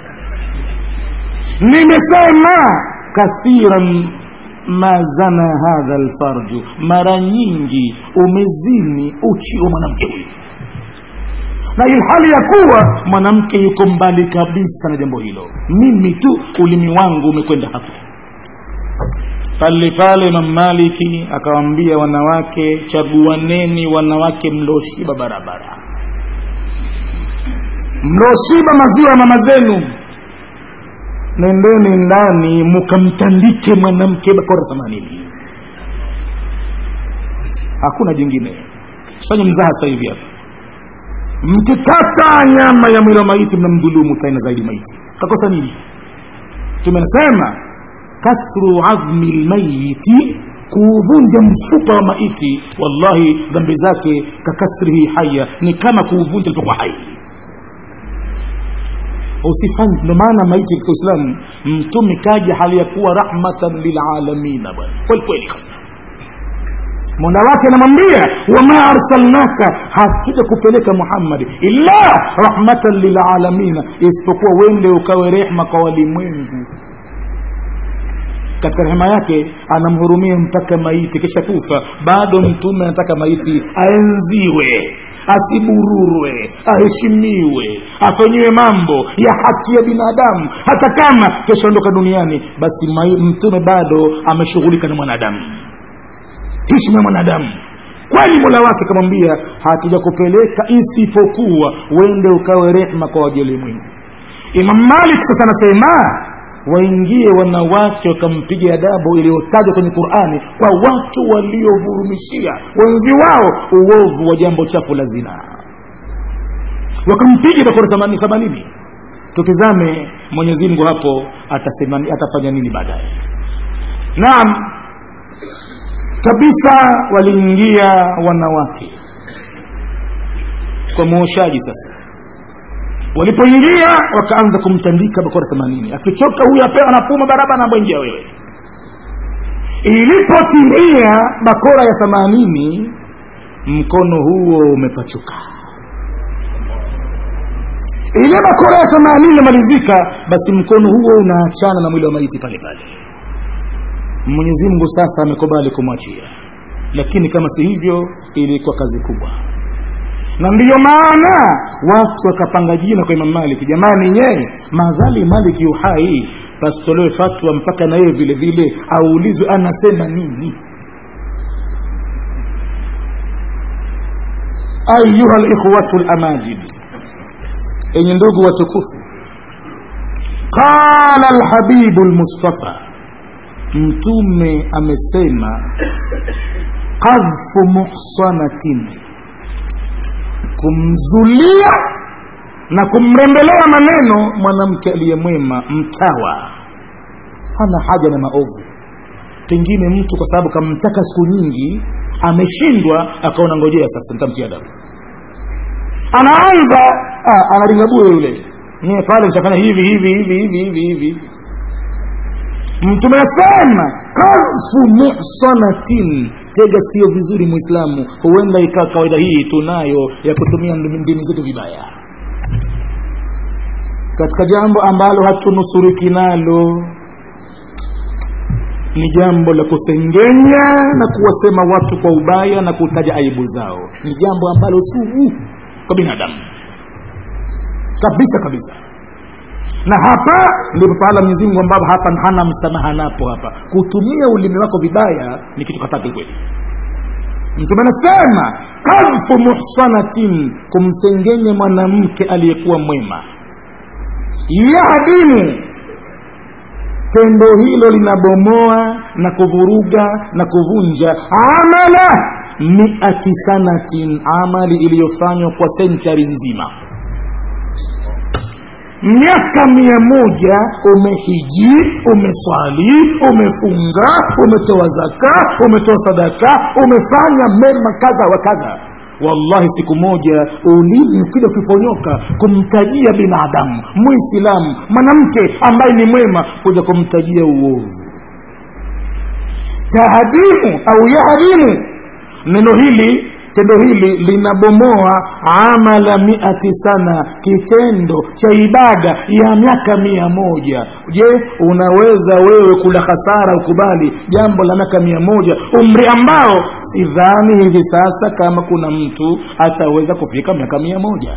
nimesema kathiran ma zana hadha lfarju mara nyingi umezini uchi wa mwanamke huyu na ilhali ya kuwa mwanamke yuko mbali kabisa na jambo hilo mimi tu ulimi wangu umekwenda hapo pale pale Imam Maliki akawaambia wanawake chaguaneni wanawake mloshiba barabara mloshiba maziwa ya mama zenu nendeni ndani mukamtandike mwanamke bakora themanini hakuna jingine fanye mzaha sasa hivi hapa mkikata nyama ya mwili wa maiti mnamdhulumu tena zaidi maiti kakosa nini tumesema kasru adhmi lmayiti kuuvunja mfupa wa maiti wallahi dhambi zake kakasrihi haya ni kama kuuvunja alipokuwa hai usifanye ndio maana maiti katika uislamu mtume kaja hali ya kuwa rahmatan lilalamina bwana kweli kweli kabisa mola wake anamwambia wama arsalnaka hatuja kupeleka muhammadi illa rahmatan lilalamina isipokuwa wende ukawe rehma kwa walimwengu katika rehema yake anamhurumia mpaka maiti kisha kufa bado mtume anataka maiti aenziwe asibururwe aheshimiwe afanyiwe mambo ya haki ya binadamu hata kama keshaondoka duniani basi mai, mtume bado ameshughulika na mwanadamu heshima ya mwanadamu kwani mola wake akamwambia hatuja kupeleka isipokuwa wende ukawe rehma kwa wajelimwengu imam malik sasa anasema waingie wanawake wakampiga adabu iliyotajwa kwenye qurani kwa watu waliovurumishia wenzi wao uovu wa jambo chafu la zina wakampiga bakora themanini tukizame mwenyezi mungu hapo atasema, atafanya nini baadaye naam kabisa waliingia wanawake kwa muoshaji sasa walipoingia wakaanza kumtandika bakora themanini akichoka huyu apewa napuma baraba naamboingia wewe ilipotimia bakora ya themanini mkono huo umepachuka ile bakora ya themanini imemalizika basi mkono huo unaachana na mwili wa maiti pale pale mwenyezi mungu sasa amekubali kumwachia lakini kama si hivyo ilikuwa kazi kubwa na ndiyo maana watu wakapanga jina kwa imam maliki jamani nyee madhali maliki uhai pasitolewe fatwa mpaka na yeye vile vile aulizwe anasema nini ayuha likhwatu lamajid enye ndugu watukufu qala lhabibu lmustafa mtume amesema qadhfu muhsanatin kumzulia na kumrembelea maneno mwanamke aliyemwema mtawa hana haja na maovu pengine mtu kwa sababu kamtaka siku nyingi ameshindwa akaona ngojea sasa nitamtia adabu anaanza ah, analingabue yule mie pale nitafanya hivi hivi hivi hivi hivi hivi mtume asema kadhfu muhsanatin tega sikio vizuri mwislamu huenda ikawa kawaida hii tunayo ya kutumia ndimi zetu vibaya katika jambo ambalo hatunusuriki nalo ni jambo la kusengenya na kuwasema watu kwa ubaya na kutaja aibu zao ni jambo ambalo sugu kwa binadamu kabisa kabisa na hapa ndipo pahala mwenyezi mungu ambapo hapa hana msamaha napo hapa kutumia ulimi wako vibaya ni kitu katatu kweli mtume anasema kadhfu muhsanatin kumsengenya mwanamke aliyekuwa mwema yahdimu tendo hilo linabomoa na kuvuruga na kuvunja amala miati sanatin amali iliyofanywa kwa senchari nzima miaka mia moja umehiji umeswali umefunga umetoa zaka umetoa sadaka umefanya mema kadha wa kadha wallahi siku moja ulimi ukija ukifonyoka kumtajia binadamu muislamu mwanamke ambaye ni mwema kuja kumtajia uovu tahadimu au yahadimu neno hili tendo hili linabomoa amala miati sana kitendo cha ibada ya miaka mia moja je unaweza wewe kula hasara ukubali jambo la miaka mia moja umri ambao sidhani hivi sasa kama kuna mtu ataweza kufika miaka mia moja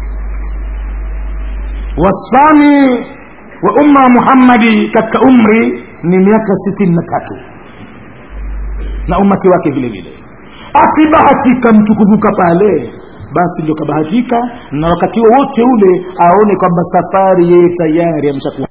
wasfani wa umma muhammadi katika umri ni miaka sitini na tatu na umati wake vile vile akibahatika mtu kuvuka pale basi ndio kabahatika na wakati wowote ule aone kwamba safari yeye tayari ameshakuwa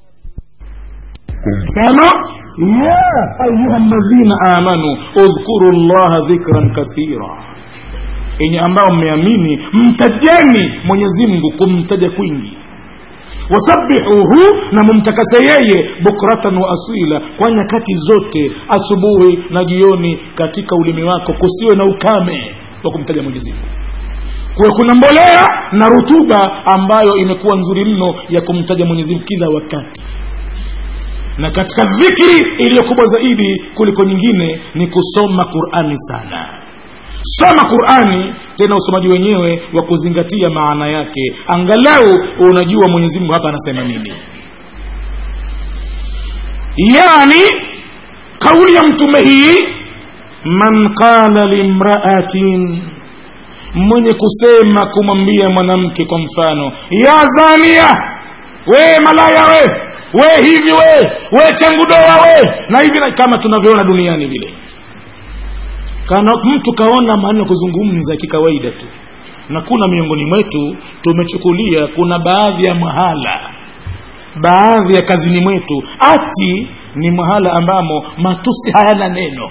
mfano ya ayuha ladhina amanu udhkuru llaha dhikran kathira enye ambao mmeamini mtajeni mwenyezi mungu kumtaja kwingi wasabihuhu na mumtakase yeye bukratan wa asila kwa nyakati zote asubuhi na jioni katika ulimi wako kusiwe na ukame wa kumtaja mwenyezi mungu kuwe kuna mbolea na rutuba ambayo imekuwa nzuri mno ya kumtaja mwenyezi mungu kila wakati na katika dhikri iliyokubwa zaidi kuliko nyingine ni kusoma qurani sana soma qurani tena usomaji wenyewe wa kuzingatia maana yake angalau unajua mwenyezi mungu hapa anasema nini yani kauli ya mtume hii man qala limraatin mwenye kusema kumwambia mwanamke kwa mfano ya zania we malaya we we hivi we we changudoa we na hivi na kama tunavyoona duniani vile kana mtu kaona maneno kuzungumza kikawaida tu na kuna miongoni mwetu tumechukulia kuna baadhi ya mahala baadhi ya kazini mwetu ati ni mahala ambamo matusi hayana neno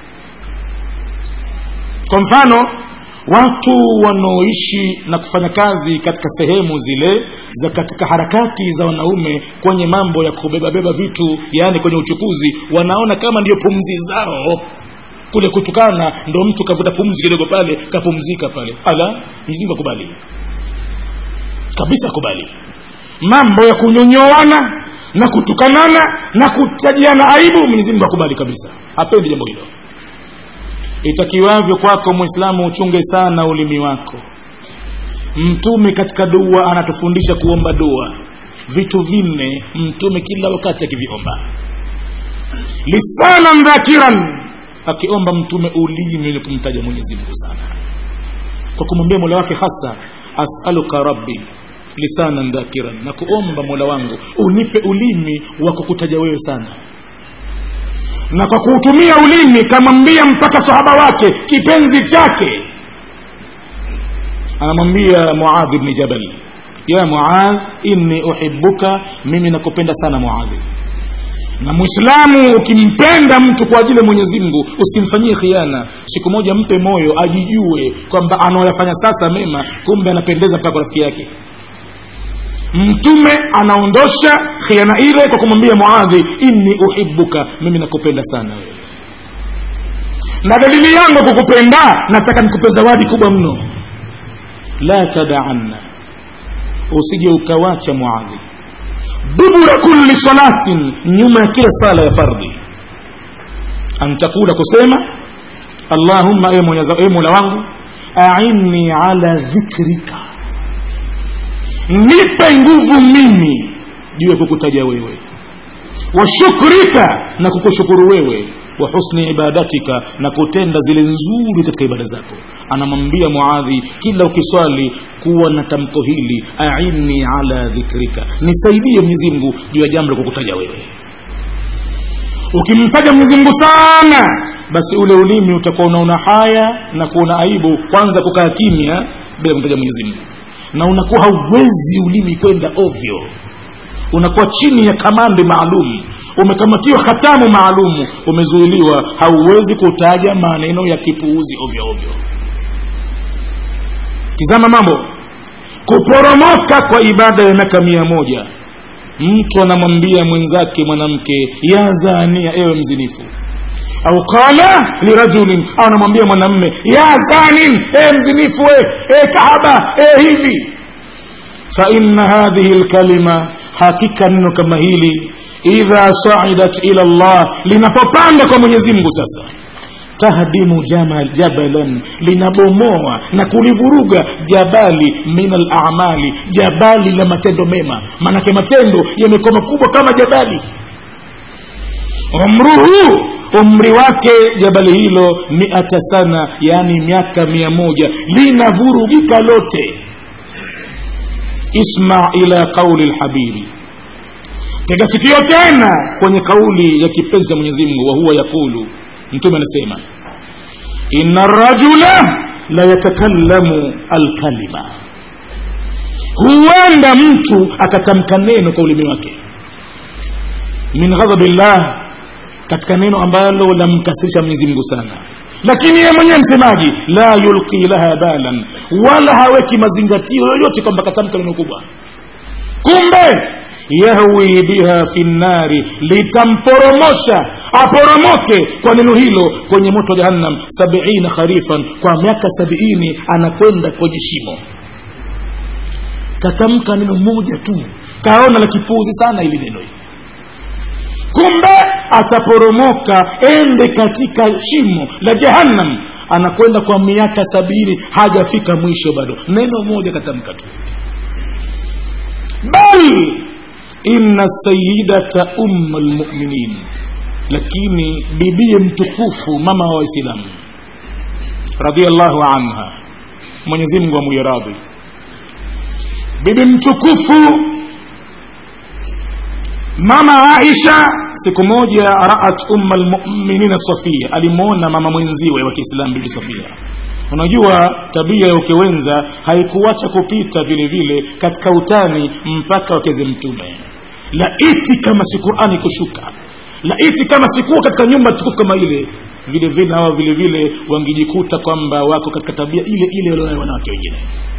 kwa mfano watu wanaoishi na kufanya kazi katika sehemu zile za katika harakati za wanaume kwenye mambo ya kubebabeba vitu yaani kwenye uchukuzi wanaona kama ndio pumzi zao kule kutukana ndo mtu kavuta pumzi kidogo pale kapumzika pale ala mzingu akubali kabisa akubali mambo ya kunyonyoana na kutukanana na kutajiana aibu mwenyezi mungu akubali kabisa hapendi jambo hilo itakiwavyo kwako mwislamu uchunge sana ulimi wako mtume katika dua anatufundisha kuomba dua vitu vinne mtume kila wakati akiviomba lisanan dhakiran akiomba mtume ulimi wenye kumtaja mwenyezi mungu sana kwa kumwambia mola wake hasa asaluka rabbi lisanan dhakiran na kuomba mola wangu unipe ulimi wa kukutaja wewe sana na kwa kuutumia ulimi kamwambia mpaka sahaba wake kipenzi chake anamwambia muadhi bni jabal ya muadh inni uhibuka mimi nakupenda sana muadhi na mwislamu ukimpenda mtu kwa ajili ya mwenyezi mungu usimfanyie khiana siku moja mpe moyo ajijue kwamba anaoyafanya sasa mema kumbe anapendeza mpaka kwa rafiki yake mtume anaondosha khiana ile kwa kumwambia muadhi inni uhibuka mimi nakupenda sana wewe na dalili yangu kukupenda nataka nikupe zawadi kubwa mno la tadaanna usije ukawacha muadhi dubura kulli salatin nyuma ya kila sala ya fardhi antakula kusema allahumma e mola wangu ainni ala dhikrika nipe nguvu mimi juu ya kukutaja wewe wa shukrika na kukushukuru wewe wa husni ibadatika na kutenda zile nzuri katika ibada zako anamwambia muadhi kila ukiswali kuwa na tamko hili aini ala dhikrika nisaidie mwenyezi mungu juu ya jambo la kukutaja wewe ukimtaja mwenyezi mungu sana basi ule ulimi utakuwa unaona haya na kuona aibu kwanza kukaa kimya bila kumtaja mwenyezi mungu na unakuwa hauwezi ulimi kwenda ovyo unakuwa chini ya kamandi maalum umekamatiwa hatamu maalumu umezuiliwa hauwezi kutaja maneno ya kipuuzi ovyo ovyo tizama mambo kuporomoka kwa ibada ya miaka mia moja mtu anamwambia mwenzake mwanamke ya zania ewe mzinifu au qala lirajulin au anamwambia mwanamme ya zanin e mzinifu e, e kahaba e hivi faina hadhihi lkalima hakika neno kama hili idha saidat ila llah linapopanda kwa mwenyezi mungu sasa tahdimu jamal jabalan linabomoa na kulivuruga jabali min alamali jabali la matendo mema maanake matendo yamekuwa makubwa kama jabali umruhu umri wake jabali hilo miata sana yaani miaka mia moja linavurugika lote isma ila qauli lhabibi tega sikio tena kwenye kauli ya kipenzi cha mwenyezi mungu wahuwa yaqulu mtume anasema ina rajula la yatakallamu alkalima huenda mtu akatamka neno kwa ulimi wake min ghadhabillah katika neno ambalo lamkasirisha mwenyezi mungu sana lakini yeye mwenyewe msemaji la yulqi laha balan wala haweki mazingatio yoyote kwamba katamka neno kubwa kumbe yahwi biha fi nnari litamporomosha aporomoke kwa neno hilo kwenye moto wa jahannam sabiina kharifan kwa miaka sabiini anakwenda kwenye shimo katamka neno moja tu kaona la kipuzi sana ili neno hili kumbe ataporomoka ende katika shimo la jahannam anakwenda kwa miaka sabini hajafika mwisho bado neno moja katamka tu bal inna sayidata umma lmuminin lakini bibie mtukufu mama wa waislamu radiallahu anha mwenyezi mungu amuiradhi bibi mtukufu mama aisha siku moja raat umma lmuminina safia alimwona mama mwenziwe wa kiislamu bibi safia unajua tabia ya ukewenza haikuacha kupita vile vile katika utani mpaka wakeze mtume laiti kama si qurani kushuka laiti kama sikuwa katika nyumba tukufu kama ile vile vile hawa vile vile wangejikuta kwamba wako katika tabia ile ile walionayo wanawake wengine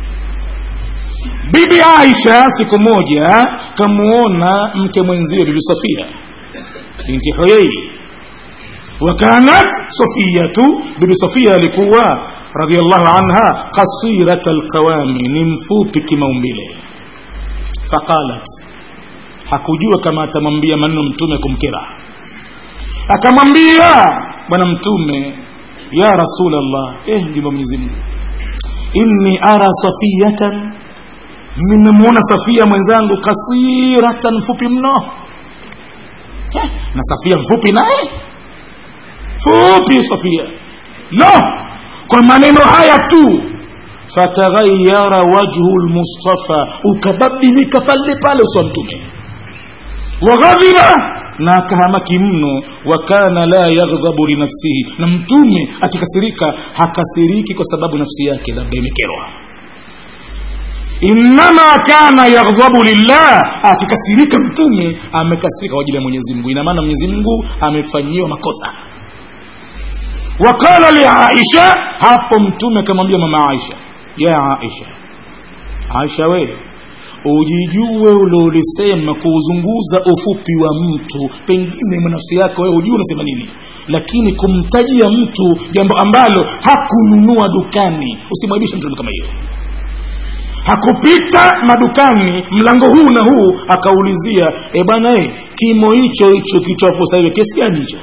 bibi aisha siku moja kamuona mke mwenziwe bibi sofia binti huyei wakanat sofiyatu bibi sofia alikuwa radiallahu anha kasirata alqawami ni mfupi kimaumbile faqalat hakujua kama atamwambia maneno mtume kumkera akamwambia bwana mtume ya rasulllah eh ndivyo mwenyezi mungu inni ara safiyatan nimemwona safia mwenzangu kasiratan mfupi mno eh, na safia mfupi naye fupi safia no kwa maneno haya tu fataghayyara wajhu lmustafa ukabadilika pale pale uso wa mtume waghadhiba na akahamaki mno wa kana la yaghdhabu linafsihi na mtume akikasirika hakasiriki kwa sababu nafsi yake labda imekerwa innama kana yaghdhabu lillah akikasirika mtume amekasirika kwa ajili ya mwenyezi mungu ina maana mwenyezi mungu amefanyiwa makosa waqala liaisha hapo mtume akamwambia mama aisha ya aisha aisha we ujijue uliolisema kuuzunguza ufupi wa mtu pengine mwanafsi yako wewe ujue unasema nini lakini kumtajia mtu jambo ambalo hakununua dukani usimwaibishe mtu kama hiyo hakupita madukani mlango huu na huu akaulizia e bwana e, kimo hicho hicho kichopo sasa hivi kiasi gani hicho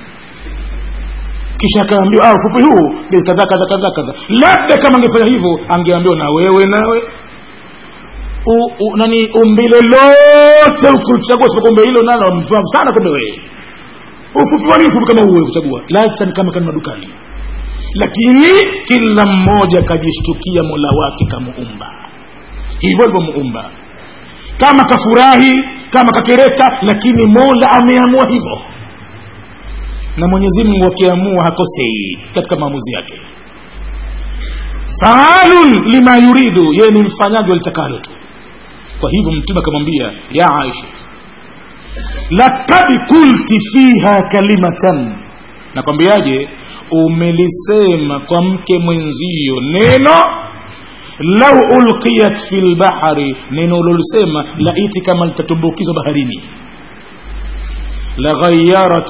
kisha akaambiwa ah, ufupi huu bei kadha kadha kadha kadha labda kama angefanya hivyo angeambiwa na wewe nawe u, u, nani umbile lote ukuchagua sipokuwa umbe hilo nalo mpumbavu sana kumbe wewe ufupi wani ufupi kama uwe kuchagua lacha ni kama kani madukani lakini kila mmoja akajishtukia mola wake kamuumba hivyo hivyo muumba kama kafurahi kama kakereka lakini mola ameamua hivyo na mwenyezi mungu akiamua hakosei katika maamuzi yake faalun lima yuridu yeye ni mfanyaji walitakalo tu kwa hivyo mtume akamwambia ya aisha lakad kulti fiha kalimatan nakwambiaje umelisema kwa mke mwenzio neno lau ulqiyat fi lbahari neno ulolisema laiti kama litatumbukizwa baharini laghayarat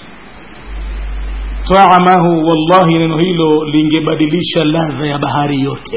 taamahu wallahi neno hilo lingebadilisha ladha ya bahari yote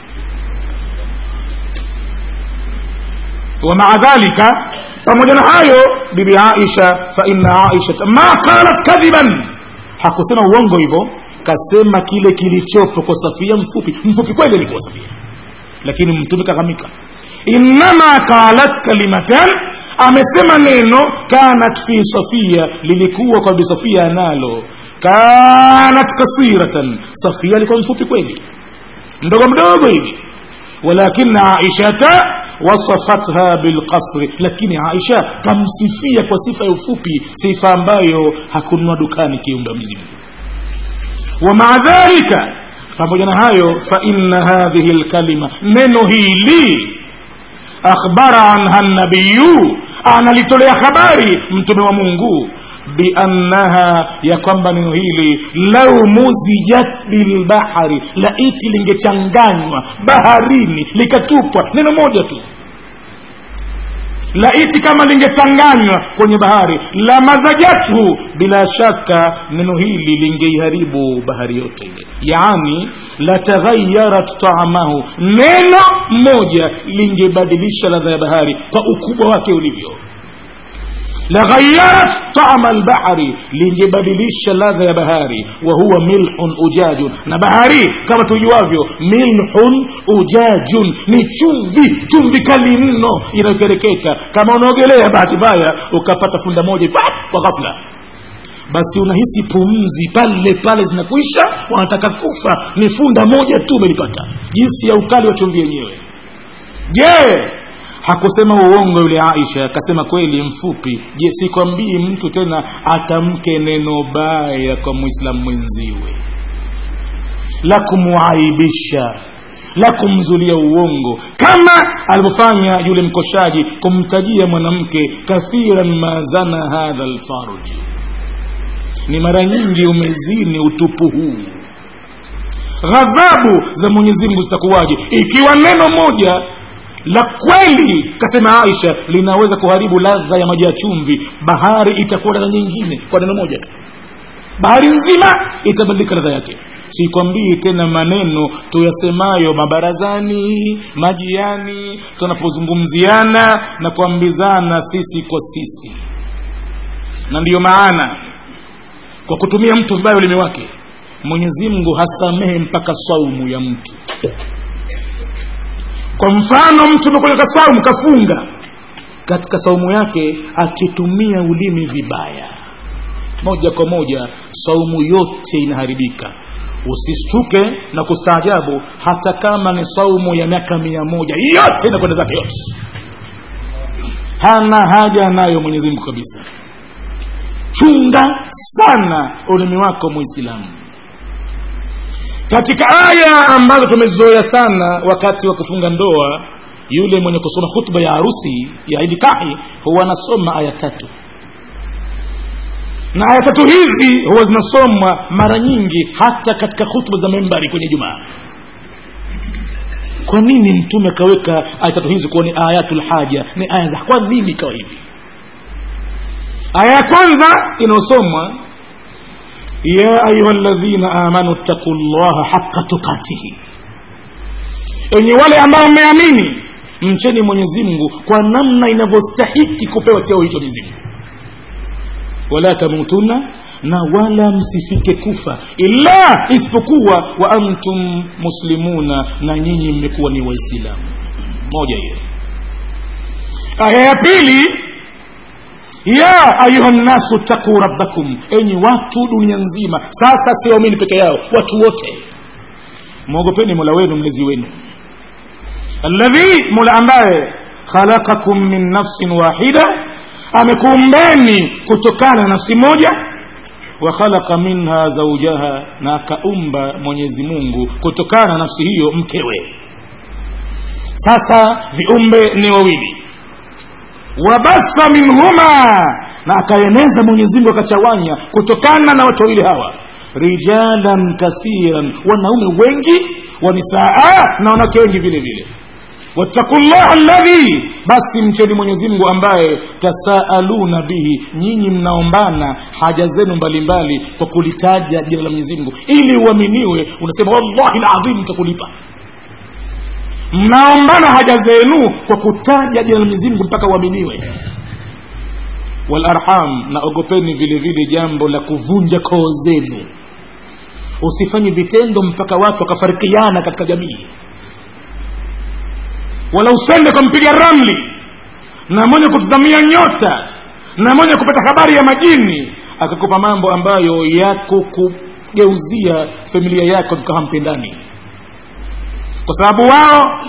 ومع ذلك pamoja na hayo bibi aisha fa inna aisha ma qalat kadhiban hakusema uongo hivyo kasema kile kilichopo kwa safia mfupi mfupi kweli alikuwa safia lakini mtume kahamika innama qalat kalimatan amesema neno kanat fi safia lilikuwa kwa bi safia nalo kanat kasiratan safia alikuwa mfupi kweli mdogo mdogo hivi ولكن عائشة وصفتها بالقصر lakini Aisha kamsifia kwa sifa ya ufupi sifa ambayo hakununua dukani kiumbe mzimu wa maa dhalika pamoja na hayo fa inna hadhihi lkalima neno hili akhbara anha nabiyu analitolea habari mtume wa mungu biannaha ya kwamba neno hili lau muzijat bilbahari laiti lingechanganywa baharini likatupwa neno moja tu laiti kama lingechanganywa kwenye bahari la mazajathu bila shaka neno hili lingeiharibu bahari yote ile yaani lataghayarat taamahu neno moja lingebadilisha ladha ya bahari kwa ukubwa wake ulivyo laghayarat tama albahari lingebadilisha ladha ya bahari wa huwa milhun ujajun na bahari kama tujuavyo milhun ujajun ni chumvi chumvi kali mno inayokereketa kama unaogelea bahati mbaya ukapata funda moja pap kwa ghafla basi unahisi pumzi pale pale zinakuisha wanataka kufa ni funda moja tu umelipata jinsi ya ukali wa chumvi yenyewe je yeah hakusema uongo yule aisha akasema kweli mfupi je sikwambii mtu tena atamke neno baya kwa mwislamu mwenziwe la kumuaibisha la kumzulia uongo kama alivyofanya yule mkoshaji kumtajia mwanamke kathiran ma zana hadha lfarji ni mara nyingi umezini utupu huu ghadhabu za mwenyezi mungu zitakuwaje ikiwa neno moja la kweli kasema aisha linaweza kuharibu ladha ya maji ya chumvi bahari itakuwa ladha nyingine kwa neno moja tu bahari nzima itabadilika ladha yake sikwambii tena maneno tuyasemayo mabarazani majiani tunapozungumziana na kuambizana sisi kwa sisi na ndiyo maana kwa kutumia mtu vibaya ulimi wake mwenyezi mungu hasamehe mpaka saumu ya mtu kwa mfano mtu amekuja saumu kafunga katika saumu yake akitumia ulimi vibaya moja kwa moja saumu yote inaharibika usistuke na kustaajabu hata kama ni saumu ya miaka mia moja yote inakwenda zake yote hana haja nayo mwenyezi mungu kabisa chunga sana ulimi wako muislamu katika aya ambazo tumezoea sana wakati wa kufunga ndoa yule mwenye kusoma khutba ya harusi ya idikahi huwa anasoma aya tatu na aya tatu hizi huwa zinasomwa mara nyingi hata katika khutba za membari kwenye jumaa kwa nini mtume akaweka aya tatu hizi kuwa ni ayatul haja ni aya za kwa nini ikawa hivi aya ya kwanza inayosomwa ya ayuha ladhina amanu ttaqu llaha haqa tukatihi enye wale ambao mmeamini mcheni mwenyezi mungu kwa namna inavyostahiki kupewa cheo hicho mwenyezi mungu wala tamutunna na wala msifike kufa illa isipokuwa wa antum muslimuna na nyinyi mmekuwa ni waislamu moja hiyo aya ya pili ya ayuha nnasu ttaquu rabbakum enyi watu dunia nzima sasa si waumini peke yao watu wote mwogopeni mola wenu mlezi wenu alladhi mola ambaye khalaqakum min nafsin wahida amekuumbeni kutokana na nafsi moja wa khalaqa minha zaujaha na akaumba mwenyezi mungu kutokana na nafsi hiyo mkewe sasa viumbe ni wawili wabasa minhuma na akaeneza mwenyezi mungu akachawanya kutokana na watu wawili hawa rijalan kathiran wanaume wengi wanisaa na wanawake wengi vile vile wattaku llaha alladhi basi mcheni mwenyezi mungu ambaye tasaaluna bihi nyinyi mnaombana haja zenu mbalimbali kwa kulitaja jina la mwenyezi mungu ili uaminiwe unasema wallahi ladhim takulipa mnaombana haja zenu kwa kutaja jina la mwenyezi mungu mpaka uaminiwe walarham na ogopeni vile vile jambo la kuvunja koo zenu usifanye vitendo mpaka watu wakafarikiana katika jamii wala usende kwa mpiga ramli na mwenye kutazamia nyota na mwenye kupata habari ya majini akakupa mambo ambayo yako kugeuzia familia yako tukawa mpendani kwa sababu wao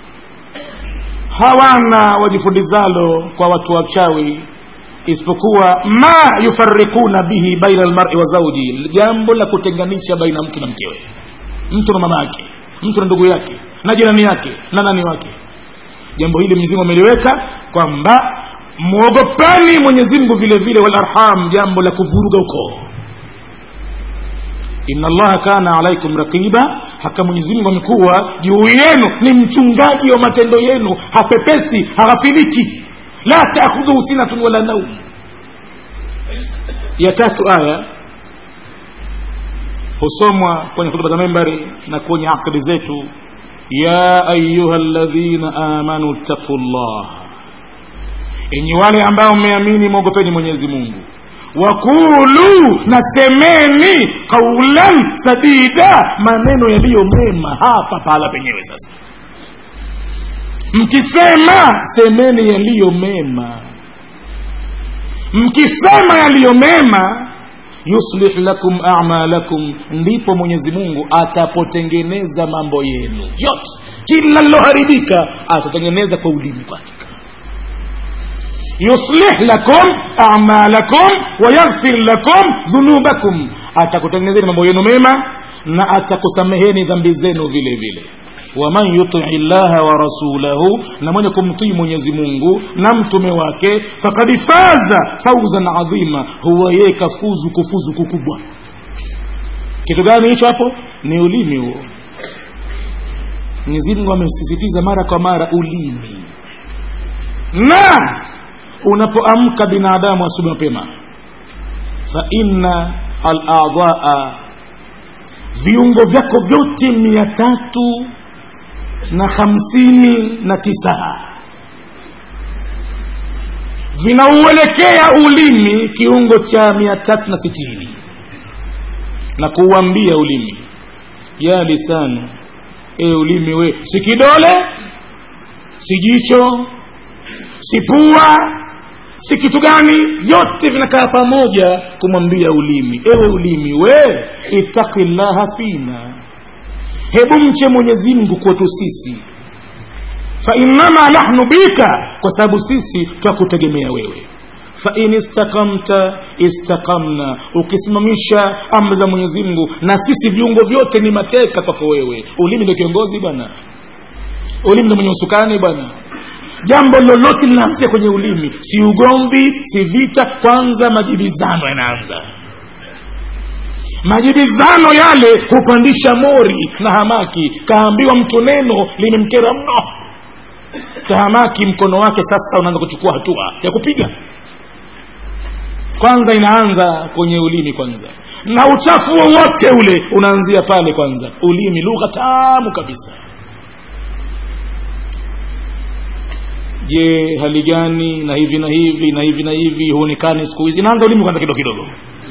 hawana wajifundizalo kwa watu wachawi isipokuwa ma yufarikuna bihi baina almari wa zauji jambo la kutenganisha baina mtu na mkewe mtu na mama yake mtu na ndugu yake na jirani yake na nani wake jambo hili mwenyezimungu ameliweka kwamba mwogopani mwenyezimngu vile vile walarham jambo la kuvuruga ukoo inna allaha kana alaikum raqiba haka mwenyezimungu amekuwa juu yenu ni mchungaji wa matendo yenu hapepesi haghafiliki la taakhudhuhu sinatun wala naum ya tatu aya husomwa kwenye hutuba za membari na kwenye akdi zetu ya ayuha ladhina amanu ttaqu llah enyi wale ambao mmeamini mwogopeni mwenyezi mungu wakulu na semeni qaulan sadida maneno yaliyo mema hapa pahala penyewe sasa mkisema semeni yaliyo mema mkisema yaliyo mema yuslih lakum amalakum ndipo mwenyezi mungu atapotengeneza mambo yenu yote kila liloharibika atatengeneza kwa ulimi kwake yuslih lakum amalakum wayaghfir lakum dhunubakum atakutengenezeni mambo yenu mema na atakusameheni dhambi zenu vile vile waman yutii llaha wa rasulahu na mwenye kumtii mwenyezi mungu na mtume wake fakad faza fauzan adhima huwa yeye kafuzu kufuzu kukubwa kitu gani hicho hapo ni ulimi huo mwenyezi mungu amesisitiza mara kwa mara ulimi na unapoamka binadamu asubuhi mapema fa inna aladhaa viungo vyako vyote mia tatu na hamsini na tisa vinauelekea ulimi kiungo cha mia tatu na sitini na kuuambia ulimi ya lisani e ulimi we si kidole si jicho si pua si kitu gani vyote vinakaa pamoja kumwambia ulimi ewe ulimi we itaki llaha fina hebu mche mwenyezi mungu kwetu sisi fainnama nahnu bika kwa sababu sisi twakutegemea wewe fain istakamta istakamna ukisimamisha amri za mwenyezi mungu na sisi viungo vyote ni mateka kwako wewe ulimi ndio kiongozi bwana ulimi ndio mwenye usukani bwana jambo lolote linaanzia kwenye ulimi si ugomvi si vita kwanza majibizano yanaanza majibizano yale hupandisha mori na hamaki kaambiwa mtu neno limemkera mno kahamaki mkono wake sasa unaanza kuchukua hatua ya kupiga kwanza inaanza kwenye ulimi kwanza na uchafu wowote ule unaanzia pale kwanza ulimi lugha tamu kabisa je hali gani na hivi na hivi na hivi na hivi huonekani siku hizi inaanza ulimi kwanza kidogo kidogo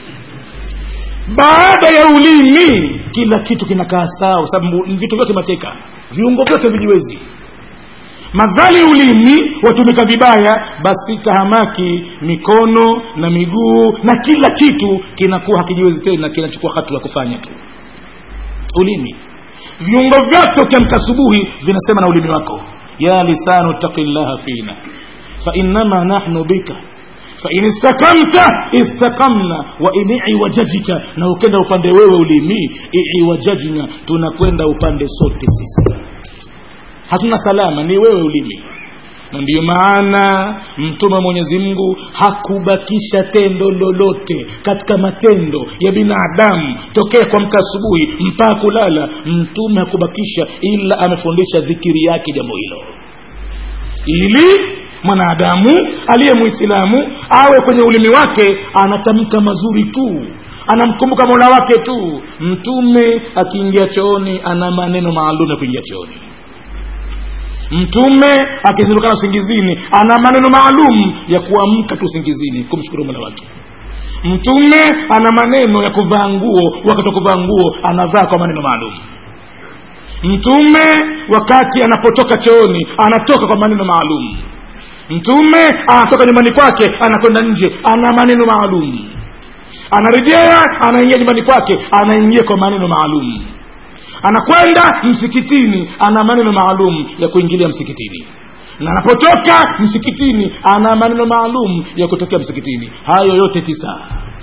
baada ya ulimi kila kitu kinakaa sawa sababu vitu vyote mateka viungo vyote vijiwezi madhali ulimi watumika vibaya basi tahamaki mikono na miguu na kila kitu kinakuwa hakijiwezi tena kinachukua hatua ya kufanya tu ulimi viungo vyote ukiamka asubuhi vinasema na ulimi wako ya lisanu taki llaha fina fainnama nahnu bika fain istakamta istakamna wa in iwajajika na ukenda upande wewe ulimi iwajajna tunakwenda upande sote sisi hatuna salama ni wewe ulimi na ndiyo maana mtume wa mwenyezi mungu hakubakisha tendo lolote katika matendo ya binadamu tokea kwa mka asubuhi mpaka kulala mtume hakubakisha ila amefundisha dhikiri yake jambo hilo ili mwanadamu aliye mwislamu awe kwenye ulimi wake anatamka mazuri tu anamkumbuka mola wake tu mtume akiingia chooni ana maneno maalum ya kuingia chooni mtume akizindukana usingizini ana maneno maalum ya kuamka tu usingizini kumshukuru mola wake mtume ana maneno ya kuvaa nguo wakati wa kuvaa nguo anavaa kwa maneno maalum mtume wakati anapotoka chooni anatoka kwa maneno maalum mtume anatoka nyumbani kwake anakwenda nje ana maneno maalum anarejea anaingia nyumbani kwake anaingia kwa maneno maalum anakwenda msikitini ana maneno maalum ya kuingilia msikitini na anapotoka msikitini ana maneno maalum ya kutokea msikitini hayo yote tisa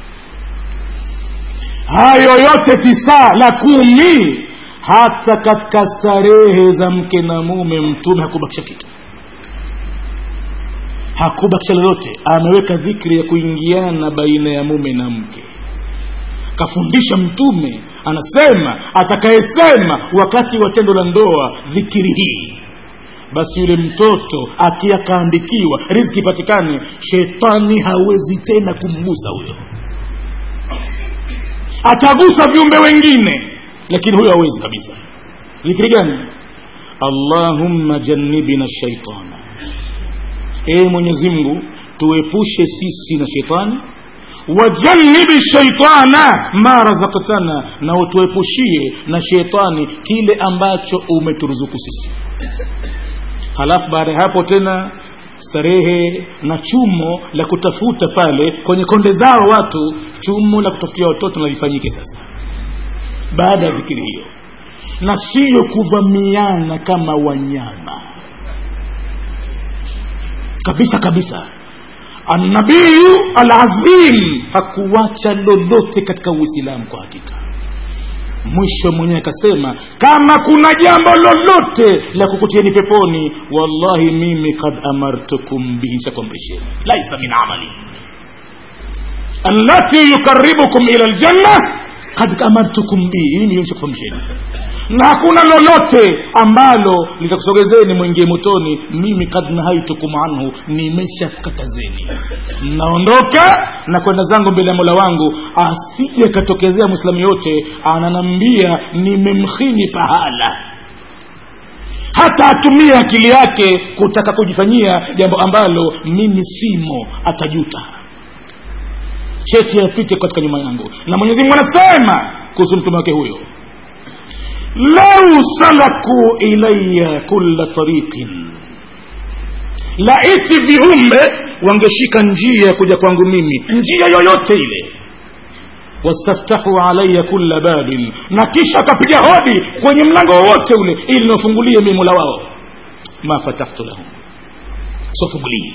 hayo yote tisa la kumi hata katika starehe za mke na mume mtume hakubakisha kitu hakubakisha lolote ameweka dhikri ya kuingiana baina ya mume na mke kafundisha mtume anasema atakayesema wakati wa tendo la ndoa dhikiri hii basi yule mtoto akiakaandikiwa riziki ipatikane shetani hawezi tena kumgusa huyo atagusa viumbe wengine lakini huyo hawezi kabisa dhikiri gani allahumma jannibina shaitana ee mwenyezi mungu tuepushe sisi na shetani wajannibi shaitana ma razaktana na utuepushie na shetani kile ambacho umeturuzuku sisi halafu baada ya hapo tena starehe na chumo la kutafuta pale kwenye konde zao watu chumo la kutafutia watoto nalifanyike sasa baada ya dhikiri hiyo na siyo kuvamiana kama wanyama kabisa kabisa annabiyu alazim hakuwacha lolote katika uislamu kwa hakika mwisho mwenyewe akasema kama kuna jambo lolote la kukutieni peponi wallahi mimi kad amartukum bihi shakwamrisheni laisa min amali allati yukaribukum ila ljanna kad amartukum bihi mimi shakufahamisheni na hakuna lolote ambalo litakusogezeni mwingie motoni mimi kad nahaitukum anhu nimeshakatazeni naondoka na kwenda zangu mbele ya mola wangu asije akatokezea mwislamu yote ananambia nimemkhini pahala hata atumie akili yake kutaka kujifanyia jambo ambalo mimi simo atajuta cheti yapite katika nyuma yangu na mwenyezi mungu anasema kuhusu mtume wake huyo lau salaku ilaya kula tariqin laiti viumbe wangeshika njia ya kuja kwangu mimi njia yoyote ile wastaftahu alaya kula babin na kisha akapiga hodi kwenye mlango wowote ule ili niwafungulie mimi mola wao ma fatahtu lahum siwafungulii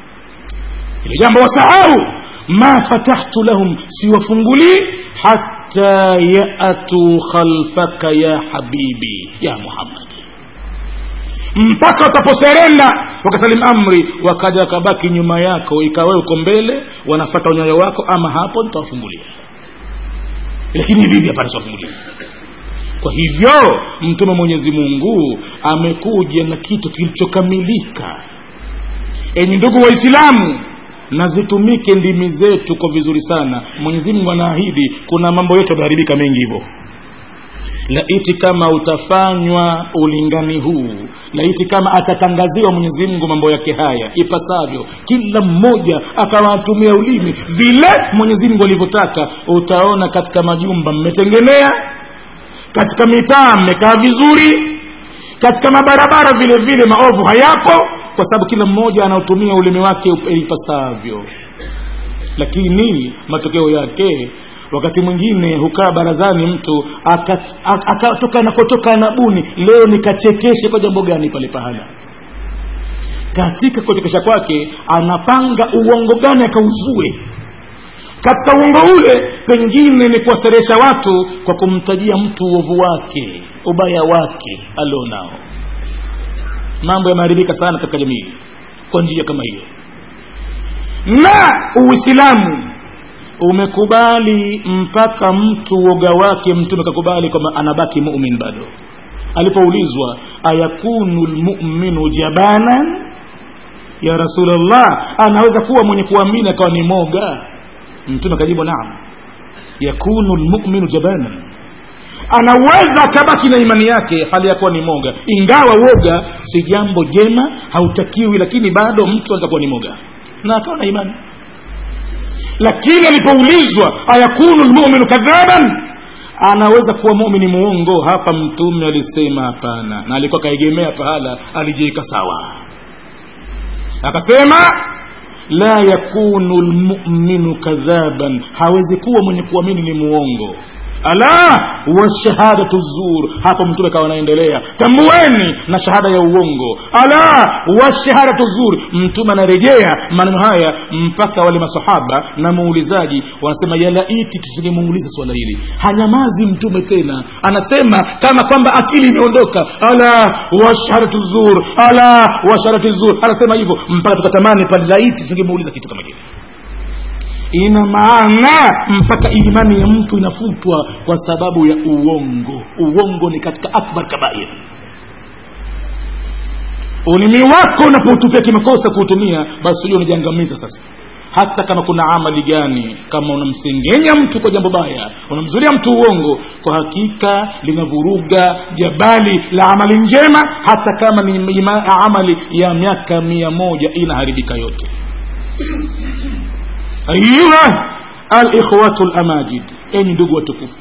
ile jambo wasahau ma fatahtu lahum siwafungulii hata yatu khalfaka ya habibi ya muhammad mpaka wataposerenda wakasalim amri wakaja wakabaki nyuma yako ikawa uko mbele wanafata unyayo wako ama hapo nitawafungulia lakini vivi hapana siwafungulia kwa hivyo mtume mwenyezi mungu amekuja na kitu kilichokamilika enyi ndugu waislamu na zitumike ndimi zetu kwa vizuri sana mwenyezi mungu anaahidi kuna mambo yetu yameharibika mengi hivyo laiti kama utafanywa ulingani huu laiti kama atatangaziwa mwenyezi mungu mambo yake haya ipasavyo kila mmoja akawatumia ulimi vile mwenyezi mungu alivyotaka utaona katika majumba mmetengenea katika mitaa mmekaa vizuri katika mabarabara vile vile maovu hayapo kwa sababu kila mmoja anaotumia ulimi wake ipasavyo lakini matokeo yake wakati mwingine hukaa barazani mtu akatoka nakotoka anabuni leo nikachekeshe kwa jambo gani pale pahala katika kuchekesha kwake anapanga uongo gani akauzue katika uongo ule pengine ni kuwaseresha watu kwa kumtajia mtu uovu wake ubaya wake alionao mambo yameharibika sana katika jamii kwa njia kama hiyo na uislamu umekubali mpaka mtu woga wake mtume kakubali kwamba anabaki mumin bado alipoulizwa ayakunu lmuminu jabanan ya rasulllah anaweza kuwa mwenye kuamini akawa ni moga mtume akajibu naam yakunu lmuminu jabanan anaweza akabaki na imani yake hali ya kuwa ni moga ingawa woga si jambo jema hautakiwi lakini bado mtu anaweza kuwa ni moga na akawa na imani lakini alipoulizwa ayakunu lmuminu kadhaban anaweza kuwa mumini muongo hapa mtume alisema hapana na alikuwa kaegemea pahala alijiweka sawa akasema la yakunu lmuminu kadhaban hawezi kuwa mwenye kuamini ni muongo ala washahadatu zur hapo mtume kawa anaendelea tambueni na shahada ya uongo ala washahadatu zur mtume anarejea maneno haya mpaka wale masahaba na muulizaji wanasema yalaiti tusilimuuliza swala hili hanyamazi mtume tena anasema kama kwamba akili imeondoka ala washahadatu zur ala washahadatu zur anasema hivyo mpaka tukatamani pale laiti tusingemuuliza kitu kama kile ina maana mpaka imani ya mtu inafutwa kwa sababu ya uongo uongo ni katika akbar kabair ulimi wako unapotupia kimakosa kuutumia basi huyo unajiangamiza sasa hata kama kuna amali gani kama unamsengenya mtu kwa jambo baya unamzulia mtu uongo kwa hakika linavuruga jabali la amali njema hata kama ni amali ya miaka mia moja inaharibika yote ayuha alikhwatu lamajid enyi ndugu watukufu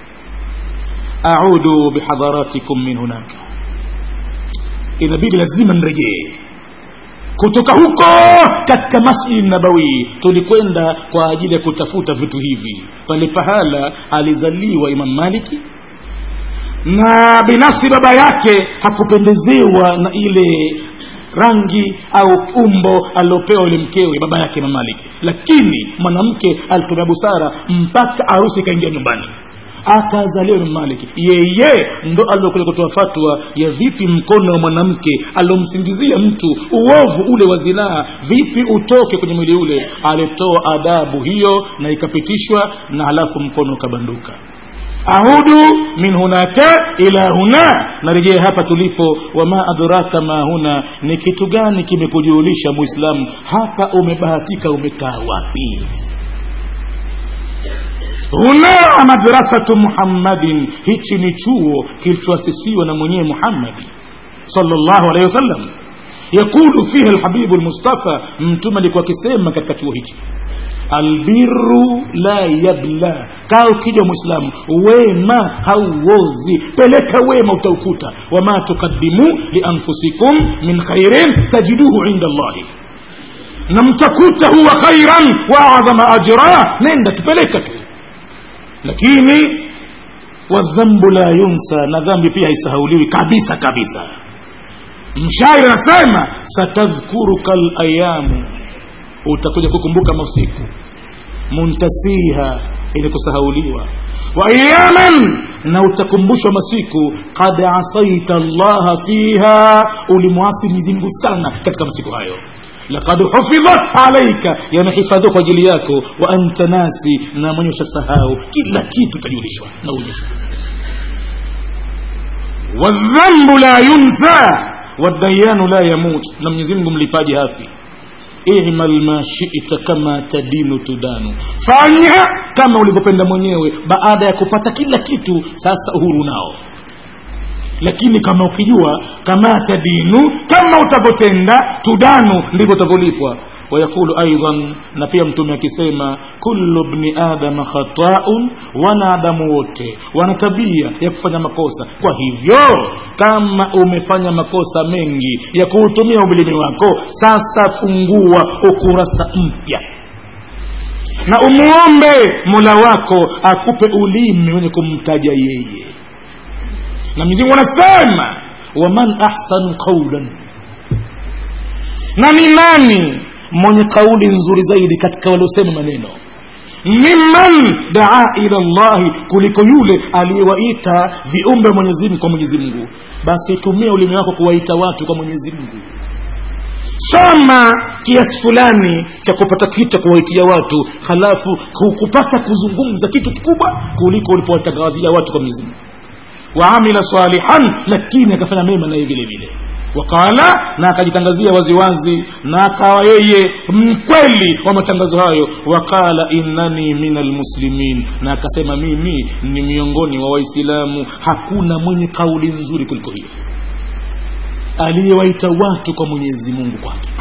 audu bihadharatikum min hunaka inabidi lazima nrejee kutoka huko katika masjidi nabawi tulikwenda kwa ajili ya kutafuta vitu hivi pale pahala alizaliwa imam maliki na binafsi baba yake hakupendezewa na ile rangi au umbo aliopewa yule mkewe baba yake imam maliki lakini mwanamke alitumia busara mpaka arusi ikaingia nyumbani akazaliwa imam maliki yeye ndo aliokuja kutoa fatwa ya vipi mkono wa mwanamke aliomsingizia mtu uovu ule wa zinaa vipi utoke kwenye mwili ule alitoa adabu hiyo na ikapitishwa na halafu mkono ukabanduka audu min hunaka ila huna narejea hapa tulipo wama adraka ma huna ni kitu gani kimekujulisha muislamu hapa umebahatika umekaa wapi huna madrasatu muhammadin hichi ni chuo kilichoasisiwa na mwenyewe muhammadi sallallahu alaihi wasallam yaqulu fiha alhabibu lmustafa mtume alikuwa akisema katika chuo hichi albiru la yabla kaa ukija mwislamu wema hauozi peleka wema utaukuta wama tukadimu lianfusikum min khairin tajiduhu inda allahi na mtakuta huwa khairan wa adhama ajra nenda tupeleka tu lakini wadhambu la yunsa na dhambi pia haisahauliwi kabisa kabisa mshairi anasema satadhkuruka layamu utakuja kukumbuka masiku muntasiha ili kusahauliwa wa ayaman na utakumbushwa masiku kad asaita llaha fiha ulimwasi mwenyezimngu sana katika masiku hayo lakad hufidhat alaika yamehifadhiwa kwa ajili yako wa anta nasi na mwenye ushasahau kila kitu utajulishwa na uonyeshwa wadhambu la yunsa wadayanu la yamut na mwenyezimngu mlipaji hafi imal ma shita kama tadinu tudanu fanya kama ulivyopenda mwenyewe baada ya kupata kila kitu sasa uhuru nao lakini kama ukijua kama tadinu kama utavyotenda tudanu ndivyo utavyolipwa wayaqulu aidan na pia mtume akisema kullu bni adama khataun wanadamu wote wana tabia ya kufanya makosa kwa hivyo kama umefanya makosa mengi ya kuutumia umilimi wako sasa fungua ukurasa mpya na umwombe mola wako akupe ulimi wenye kumtaja yeye na mzingu anasema waman ahsanu qaulan na ni nani mwenye kauli nzuri zaidi katika waliosema maneno mimman daa ila llahi kuliko yule aliyewaita viumbe mwenyezimngu kwa mwenyezi mungu basi tumia ulimi wako kuwaita watu kwa mwenyezi mungu soma kiasi fulani cha kupata kitu cha kuwaitia watu halafu kupata kuzungumza kitu kikubwa kuliko ulipowatangazia watu kwa mwenyezi mungu waamila salihan lakini akafanya mema naye vile vile waqala na akajitangazia waziwazi na akawa yeye mkweli wa matangazo hayo waqala innani min almuslimin na akasema mimi ni miongoni wa waislamu hakuna mwenye kauli nzuri kuliko hiyo aliyewaita watu kwa mwenyezi mungu kwa hakika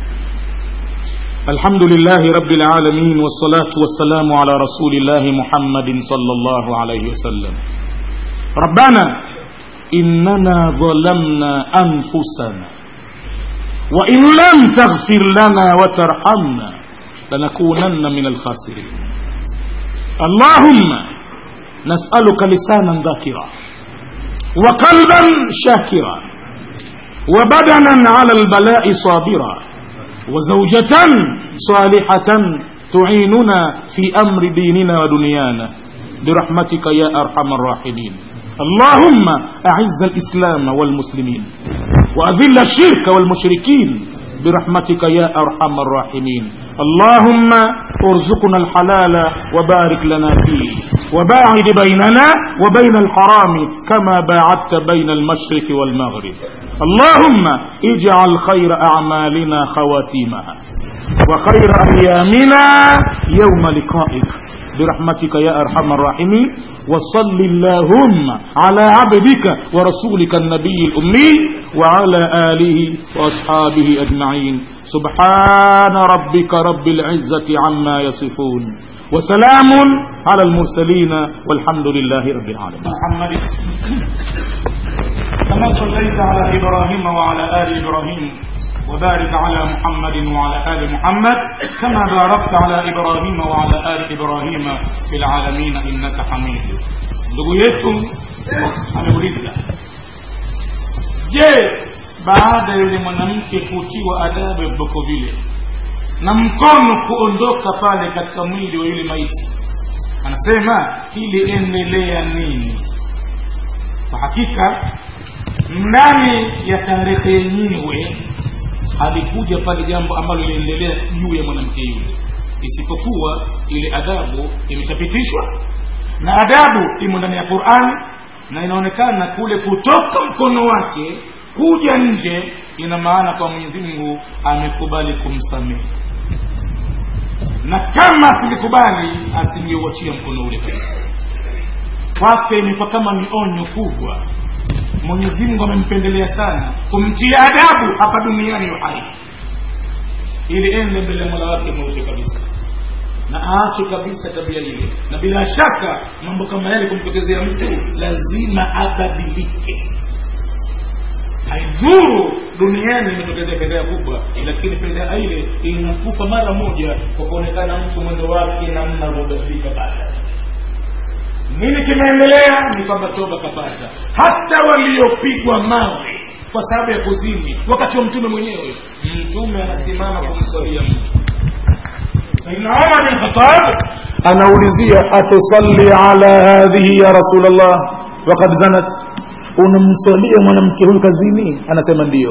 الحمد لله رب العالمين والصلاة والسلام على رسول الله محمد صلى الله عليه وسلم ربنا إننا ظلمنا أنفسنا وإن لم تغفر لنا وترحمنا لنكونن من الخاسرين اللهم نسألك لسانا ذاكرا وقلبا شاكرا وبدنا على البلاء صابرا وزوجة صالحة تعيننا في أمر ديننا ودنيانا برحمتك يا أرحم الراحمين اللهم أعز الإسلام والمسلمين وأذل الشرك والمشركين برحمتك يا أرحم الراحمين اللهم ارزقنا الحلال وبارك لنا فيه وباعد بيننا وبين الحرام كما باعدت بين المشرق والمغرب اللهم اجعل خير أعمالنا خواتيمها وخير أيامنا يوم لقائك برحمتك يا أرحم الراحمين وصل اللهم على عبدك ورسولك النبي الأمي وعلى آله وأصحابه أجمعين سبحان ربك رب العزة عما يصفون وسلام على المرسلين والحمد لله رب العالمين محمد كما صليت على إبراهيم وعلى آل إبراهيم وبارك على محمد وعلى آل محمد كما باركت على إبراهيم وعلى آل إبراهيم في العالمين إنك حميد ndugu yetu ameuliza je baada ya yule mwanamke kutiwa adabu ya viboko vile na mkono kuondoka pale katika mwili wa yule maiti anasema kiliendelea nini kwa hakika ndani ya tarehe yenyewe halikuja pale jambo ambalo liliendelea juu ya mwanamke yule isipokuwa ile adhabu imeshapitishwa na adabu imo ndani ya qurani na inaonekana kule kutoka mkono wake kuja nje ina maana kwa mwenyezi mungu amekubali kumsamehe na kama asingekubali asingeuachia mkono ule kabisa kwake imekuwa kama ni onyo kubwa mwenyezi mungu amempendelea sana kumtia adabu hapa duniani uhai ili ende mbele ya mola wake mweupe kabisa na aache kabisa tabia ile na bila shaka mambo kama yale kumtokezea mtu lazima abadilike haidhuru duniani imetokezea fedha kubwa lakini fedha ile inakufa mara moja kwa kuonekana mtu mwendo wake namna uliobadilika baada nini kimeendelea ni kwamba toba kapata hata waliopigwa mawe kwa sababu ya kuzini wakati wa mtume mwenyewe mtume anasimama kumswalia mtu saidna umar bin khatab anaulizia atusalli ala hadhihi ya rasulllah wakad zanat unamswalia mwanamke huyu kazini anasema ndiyo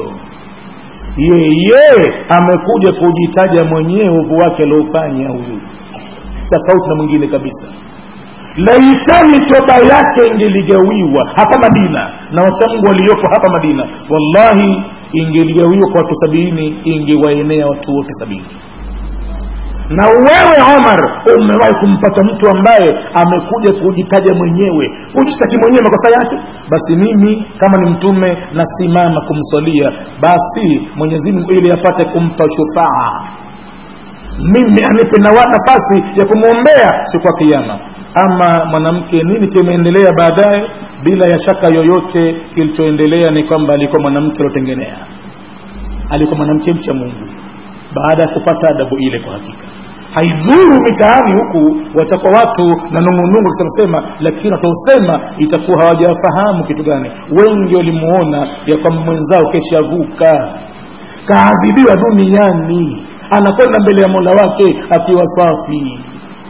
yeye amekuja kujitaja mwenyewe uvu wake aliofanya huyu tofauti na mwingine kabisa laitani toba yake ingeligawiwa hapa madina na wachamgu waliopo hapa madina wallahi ingeligawiwa kwa watu sabini ingewaenea watu wote sabini na wewe omar umewahi kumpata mtu ambaye amekuja kujitaja mwenyewe kujitaki mwenyewe makosa yake basi mimi kama ni mtume nasimama kumswalia basi mwenyezi mungu ili apate kumpa shufaa mimi anipe na nafasi ya kumwombea siku ya kiama ama mwanamke nini kimeendelea baadaye bila ya shaka yoyote kilichoendelea ni kwamba alikuwa mwanamke aliotengenea alikuwa mwanamke mcha mungu baada ya kupata adabu ile kwa hakika haidhuru mitaani huku watakuwa watu na nungunungu kisemasema lakini wataosema itakuwa hawajafahamu kitu gani wengi walimuona ya kwamba mwenzao keshavuka kaadhibiwa duniani anakwenda mbele ya mola wake akiwa safi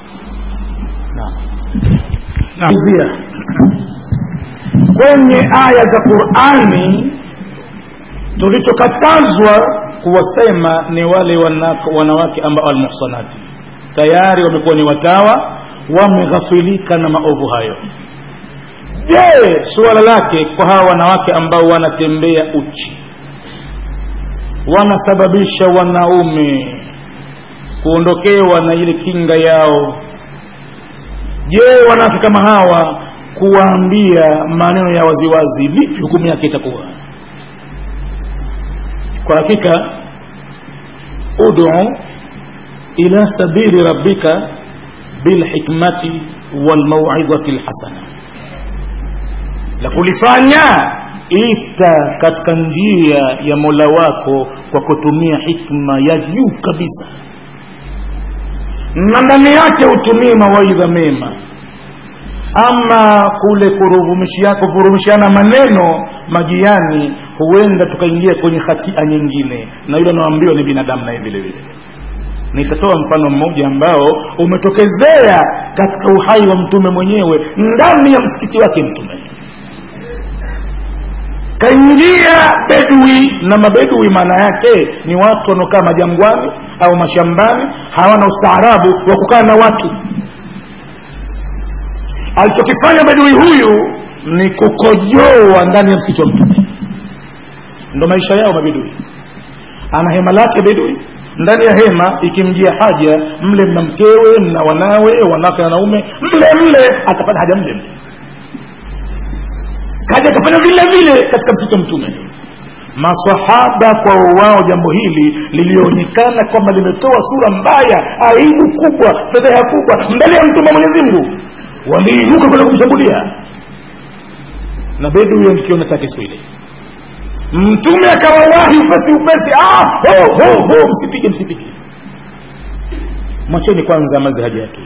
naizia kwenye aya za qurani tulichokatazwa kuwasema ni wale wanako, wanawake ambao almuhsanati tayari wamekuwa ni watawa wameghafilika na maovu hayo je suala lake kwa hawa wanawake ambao wanatembea uchi wanasababisha wanaume kuondokewa na ile kinga yao je wanawake kama hawa kuwaambia maneno ya waziwazi vipi hukumu yake itakuwa kwa hakika udu ila sabili rabbika bilhikmati walmauidhati lhasana la kulifanya ita katika njia ya mola wako kwa kutumia hikma ya juu kabisa na ndani yake utumie mawaidha mema ama kule kuvurumishiana maneno majiani huenda tukaingia kwenye hatia nyingine na yule anaoambiwa ni binadamu naye vile vile nitatoa mfano mmoja ambao umetokezea katika uhai wa mtume mwenyewe ndani ya msikiti wake mtume kaingia bedwi na mabedwi maana yake ni watu wanaokaa majangwani au mashambani hawana ustaarabu wa kukaa na watu alichokifanya bedwi huyu ni kukojoa ndani ya msikiti wa mtume ndo maisha yao mabedui ana hema lake bedui ndani ya hema ikimjia haja mle mna mkewe mna wanawe wanawake na wanaume mle mle atapata haja mle mle kaja akafanya vile vile katika msikiti wa mtume masahaba kwa wao jambo hili lilionekana kwamba limetoa sura mbaya aibu kubwa fedheha kubwa mbele ya mtume wa mwenyezi mungu waliinuka kwenda kumshambulia na bedu huyo ndikiona chake siku ile mtume akawawahi upesi upesi ah, ho, ho, ho, msipige msipige mwacheni kwanza amaze haja yake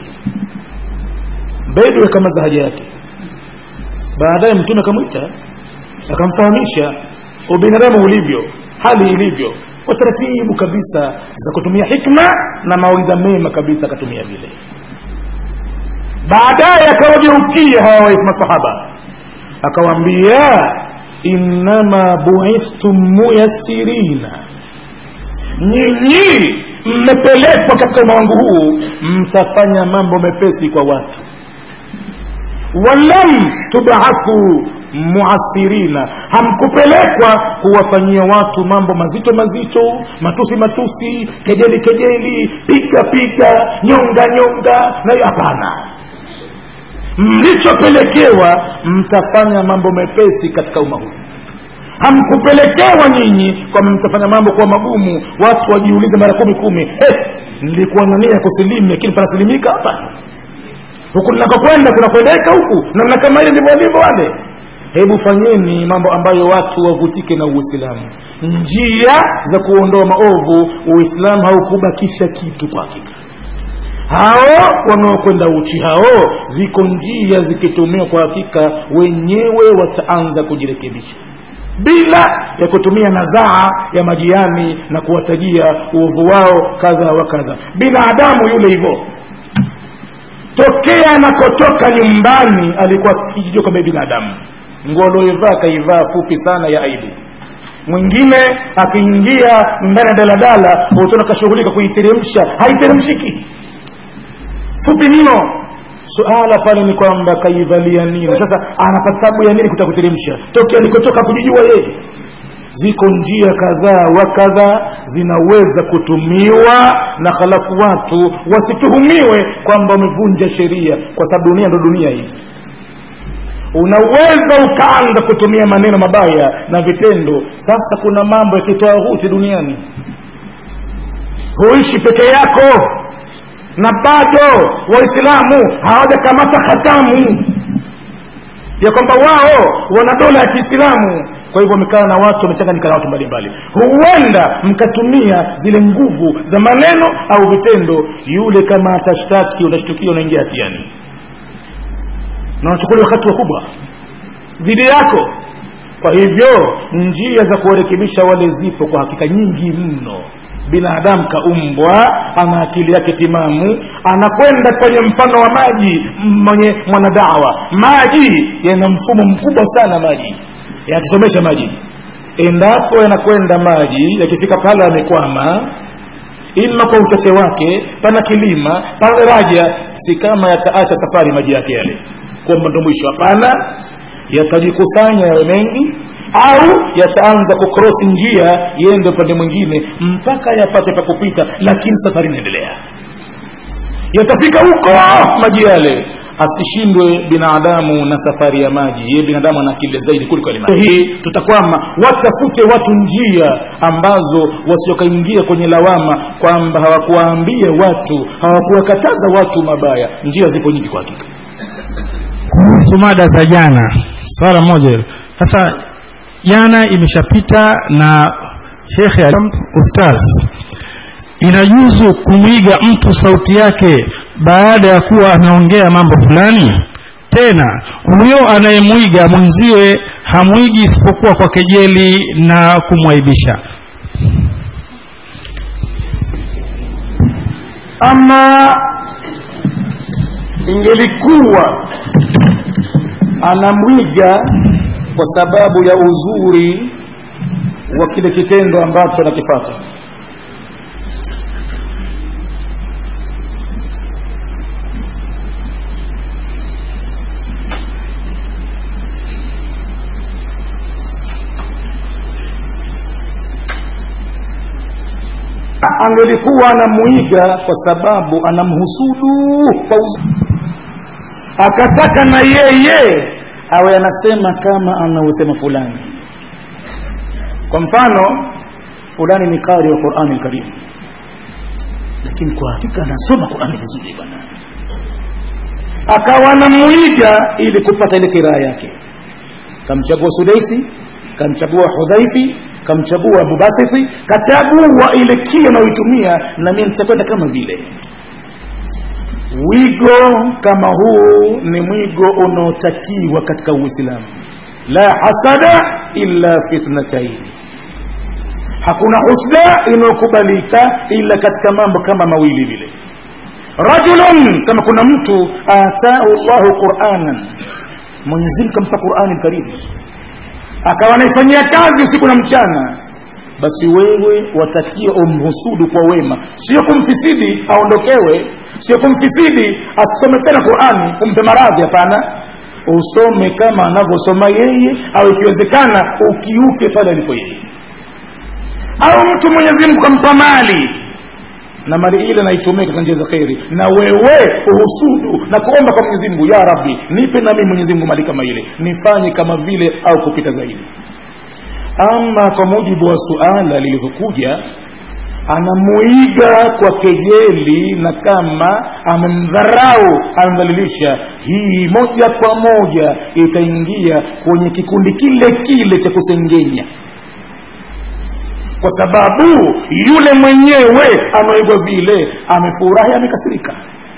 bedu akamaza haja yake baadaye mtume akamwita akamfahamisha ubinadamu ulivyo hali ilivyo kwa taratibu kabisa za kutumia hikma na mawaidha mema kabisa akatumia vile baadaye akawageukia hawa masahaba akawaambia innama buistum muyassirina nyinyi mmepelekwa katika ulimwengu huu mtafanya mambo mepesi kwa watu walam tubathu muasirina hamkupelekwa kuwafanyia watu mambo mazito mazito matusi matusi kejeli kejeli piga piga nyonga nyonga nayo hapana mlichopelekewa mtafanya mambo mepesi katika umma huu hamkupelekewa nyinyi kwamba mtafanya mambo kuwa magumu watu wajiulize mara kumi kumi hey, nilikuwa na nia ya kusilimu lakini panasilimika hapa huku ninakokwenda kunakwendeka huku namna kama ile ndivyo walivyo wale hebu fanyeni mambo ambayo watu wavutike na uislamu njia za kuondoa maovu uislamu haukubakisha kitu kwa hakika hao wanaokwenda uchi hao ziko njia zikitumiwa kwa hakika wenyewe wataanza kujirekebisha bila ya kutumia nazaa ya majiani na kuwatajia uovu wao kadha wa kadha binadamu yule hivyo tokea anakotoka nyumbani alikuwa kijijua kama binadamu nguo alioivaa kaivaa fupi sana ya aibu mwingine akiingia ndani ya daladala utona kashughulika kuiteremsha haiteremshiki fupi mno suala pale ni kwamba kaivalia nini sasa anapata sababu ya nini kutakuteremsha tokea alikotoka kujijua yeye ziko njia kadhaa wa kadhaa zinaweza kutumiwa na halafu watu wasituhumiwe kwamba wamevunja sheria kwa sababu dunia ndo dunia hii unaweza ukaanza kutumia maneno mabaya na vitendo sasa kuna mambo ya kitwahuti duniani huishi peke yako na bado waislamu hawajakamata hatamu ya kwamba wao wana dola ya kiislamu kwa hivyo wamekaa na watu wamechanganyika na watu mbalimbali huenda mkatumia zile nguvu za maneno au vitendo yule kama atashtaki utashtukia unaingia hatiani na unachukuliwa hatua kubwa dhidi yako kwa hivyo njia za kuwarekebisha wale zipo kwa hakika nyingi mno binadamu kaumbwa ana akili yake timamu anakwenda kwenye mfano wa maji mwenye mwanadawa maji yana mfumo mkubwa sana maji yakisomesha maji endapo yanakwenda maji yakifika pale yamekwama ima kwa uchache wake pana kilima pana daraja si kama yataacha safari maji yake yale kwamba ndo mwisho hapana yatajikusanya yawe mengi au yataanza kukrosi njia yende upande mwingine mpaka yapate pa kupita lakini safari inaendelea yatafika huko maji yale asishindwe binadamu na safari ya maji yeye binadamu ana akili zaidi kuliko hii tutakwama watafute watu njia ambazo wasiokaingia kwenye lawama kwamba hawakuwaambia watu hawakuwakataza watu mabaya njia zipo nyingi kwa hakika kuhusu mada za jana swala moja hilo sasa jana imeshapita na shekhe ustaz inajuzu kumwiga mtu sauti yake baada ya kuwa ameongea mambo fulani tena huyo anayemwiga mwenziwe hamwigi isipokuwa kwa kejeli na kumwaibisha ama ingelikuwa anamwiga kwa sababu ya uzuri wa kile kitendo ambacho anakifata angelikuwa anamuiga kwa sababu anamhusudu kwa uzuri akataka na yeye awe anasema kama anausema fulani kwa mfano fulani ni kari wa qurani lkarim lakini kwa hakika anasoma qurani vizuri bwana akawa anamuiga ili kupata ile kiraa yake kamchagua sudaisi kamchagua hudhaifi kamchagua abubasiti kachagua ile kile anaoitumia na mimi nitakwenda kama vile wigo kama huu ni mwigo unaotakiwa katika uislamu la hasada illa fi ithnataini hakuna husda inayokubalika ila katika mambo kama mawili vile rajulun kama kuna mtu atau llahu quranan mwenyezimgu kampa qurani karimu akawa anaifanyia kazi usiku na mchana basi wewe watakiwa umhusudu kwa wema sio kumfisidi aondokewe sio kumfisidi asisome tena qurani umpe maradhi hapana usome kama anavyosoma yeye au ikiwezekana ukiuke pale alipo yeye au mtu mwenyezi mungu kampa mali na mali ile naitumia katika njia za kheri na wewe uhusudu na kuomba kwa mwenyezi mungu ya rabbi nipe nami mwenyezi mungu mali kama ile nifanye kama vile au kupita zaidi ama kwa mujibu wa suala lilivyokuja anamuiga kwa kejeli na kama amemdharau amemdhalilisha hii moja kwa moja itaingia kwenye kikundi kile kile cha kusengenya kwa sababu yule mwenyewe anaigwa vile amefurahi amekasirika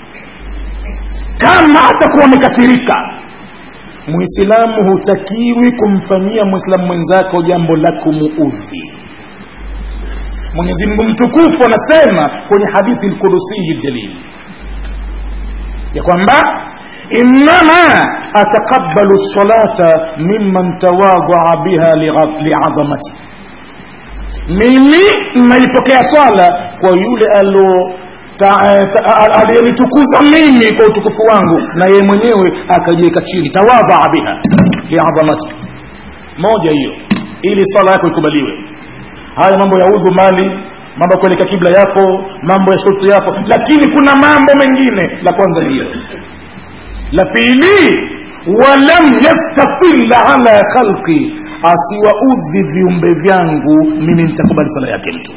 kama atakuwa amekasirika muislamu hutakiwi kumfanyia mwislamu mwenzako jambo la kumuudhi mwenyezi mungu mtukufu anasema kwenye hadithi lkudusiyi ljalil ya kwamba innama ataqabalu lsalata mimman tawadhaa biha liadhamati mimi naipokea swala kwa yule alo aliyenitukuza mimi kwa utukufu wangu na yeye mwenyewe akajiweka chini tawadhaa biha liadhamati moja hiyo ili swala yako ikubaliwe haya mambo ya udhu mali mambo ya kuelekea kibla yako mambo ya shuruti yako lakini kuna mambo mengine la kwanza hiyo la pili walam yastatila ala khalqi asiwaudhi viumbe vyangu mimi nitakubali sala yake mtu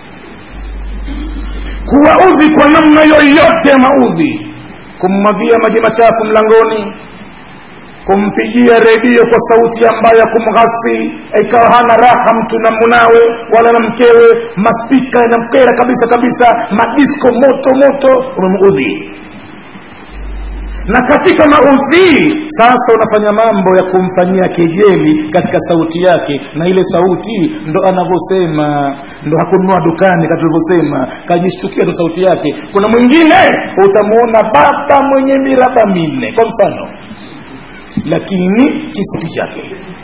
kuwaudhi kwa namna yoyote ya maudhi kummwagia maji machafu mlangoni kumpigia redio kwa sauti ambayo ya kumghasi ikawa hana raha mtu na munawe wala na mkewe maspika yanamkera kabisa kabisa madisko moto moto umemuudhi na katika maudhii sasa unafanya mambo ya kumfanyia kejeli katika sauti yake na ile sauti ndo anavyosema ndo hakununua dukani katulivyosema kajishtukia ndo sauti yake kuna mwingine utamwona baba mwenye miraba minne kwa mfano lakini kisauti chake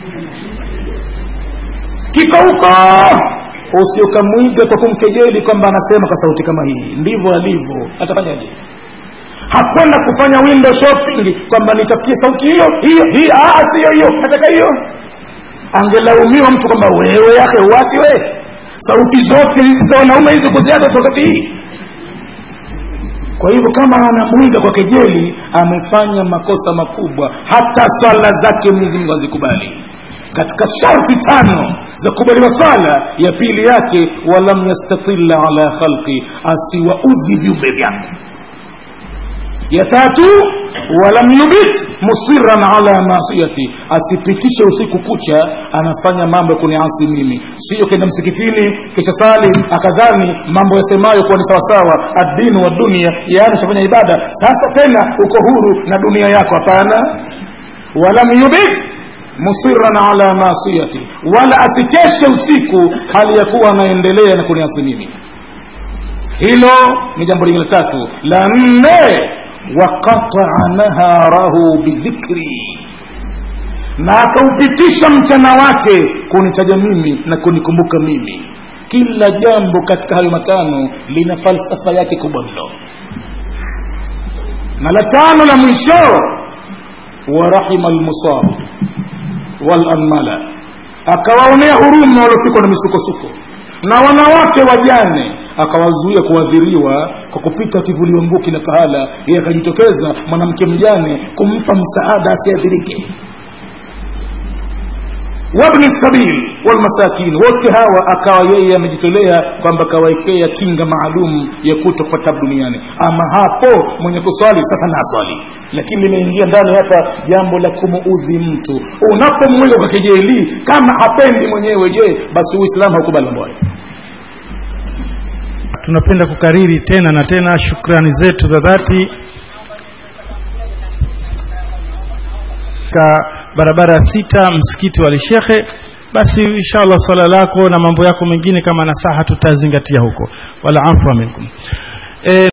kiko huko usiokamwiga kwa kumkejeli kwamba anasema kwa sauti kama hii ndivyo alivyo atafanyaje hakwenda kufanya window shopping kwamba nitafikie sauti hiyo hiyo hiyo sio hiyo nataka hiyo angelaumiwa mtu kwamba wewe yake uachi we sauti zote hizi za wanaume hizo kuziaga wakati hii kwa hivyo kama anamwiga kwa kejeli amefanya makosa makubwa hata swala zake mwenyezi mungu hazikubali katika sharti tano za kubaliwa swala ya pili yake walam yastatila ala khalqi asiwaudhi viumbe vyangu ya tatu walam yubit musiran ala masiyati asipitishe usiku kucha anafanya mambo ya kuniasi mimi sio kenda msikitini kisha sali akadhani mambo yasemayo kuwa ni sawasawa addini wa dunia yaani ushafanya ibada sasa tena uko huru na dunia yako hapana walam yubit musiran ala masiyati wala asikeshe usiku hali ya kuwa anaendelea na kuniasi mimi hilo ni jambo lingine tatu la nne waqataa naharahu bidhikri na akaupitisha mchana wake kunitaja mimi na kunikumbuka mimi kila jambo katika hayo matano lina falsafa yake kubwa mno na la tano la mwisho warahima lmusab walanmala akawaonea huruma waliofikwa na misukosuko na wanawake wajane akawazuia kuadhiriwa kwa kupita kivulio mvua kila pahala yeye akajitokeza mwanamke mjane kumpa msaada asiadhirike wabni sabil walmasakin wote hawa akawa yeye amejitolea kwamba kawaekea kinga maalum ya kuto kupata tabu duniani ama hapo mwenye kuswali sasa na swali lakini limeingia ndani hapa jambo la kumuudhi mtu unapomwiga kwa kejeli kama hapendi mwenyewe je basi uislamu haukubali mambo hayo tunapenda kukariri tena na tena shukrani zetu za dhati ka barabara ya sita msikiti wa lishekhe basi inshallah swala lako na mambo yako mengine kama nasaha tutazingatia huko wala afwa minkum e,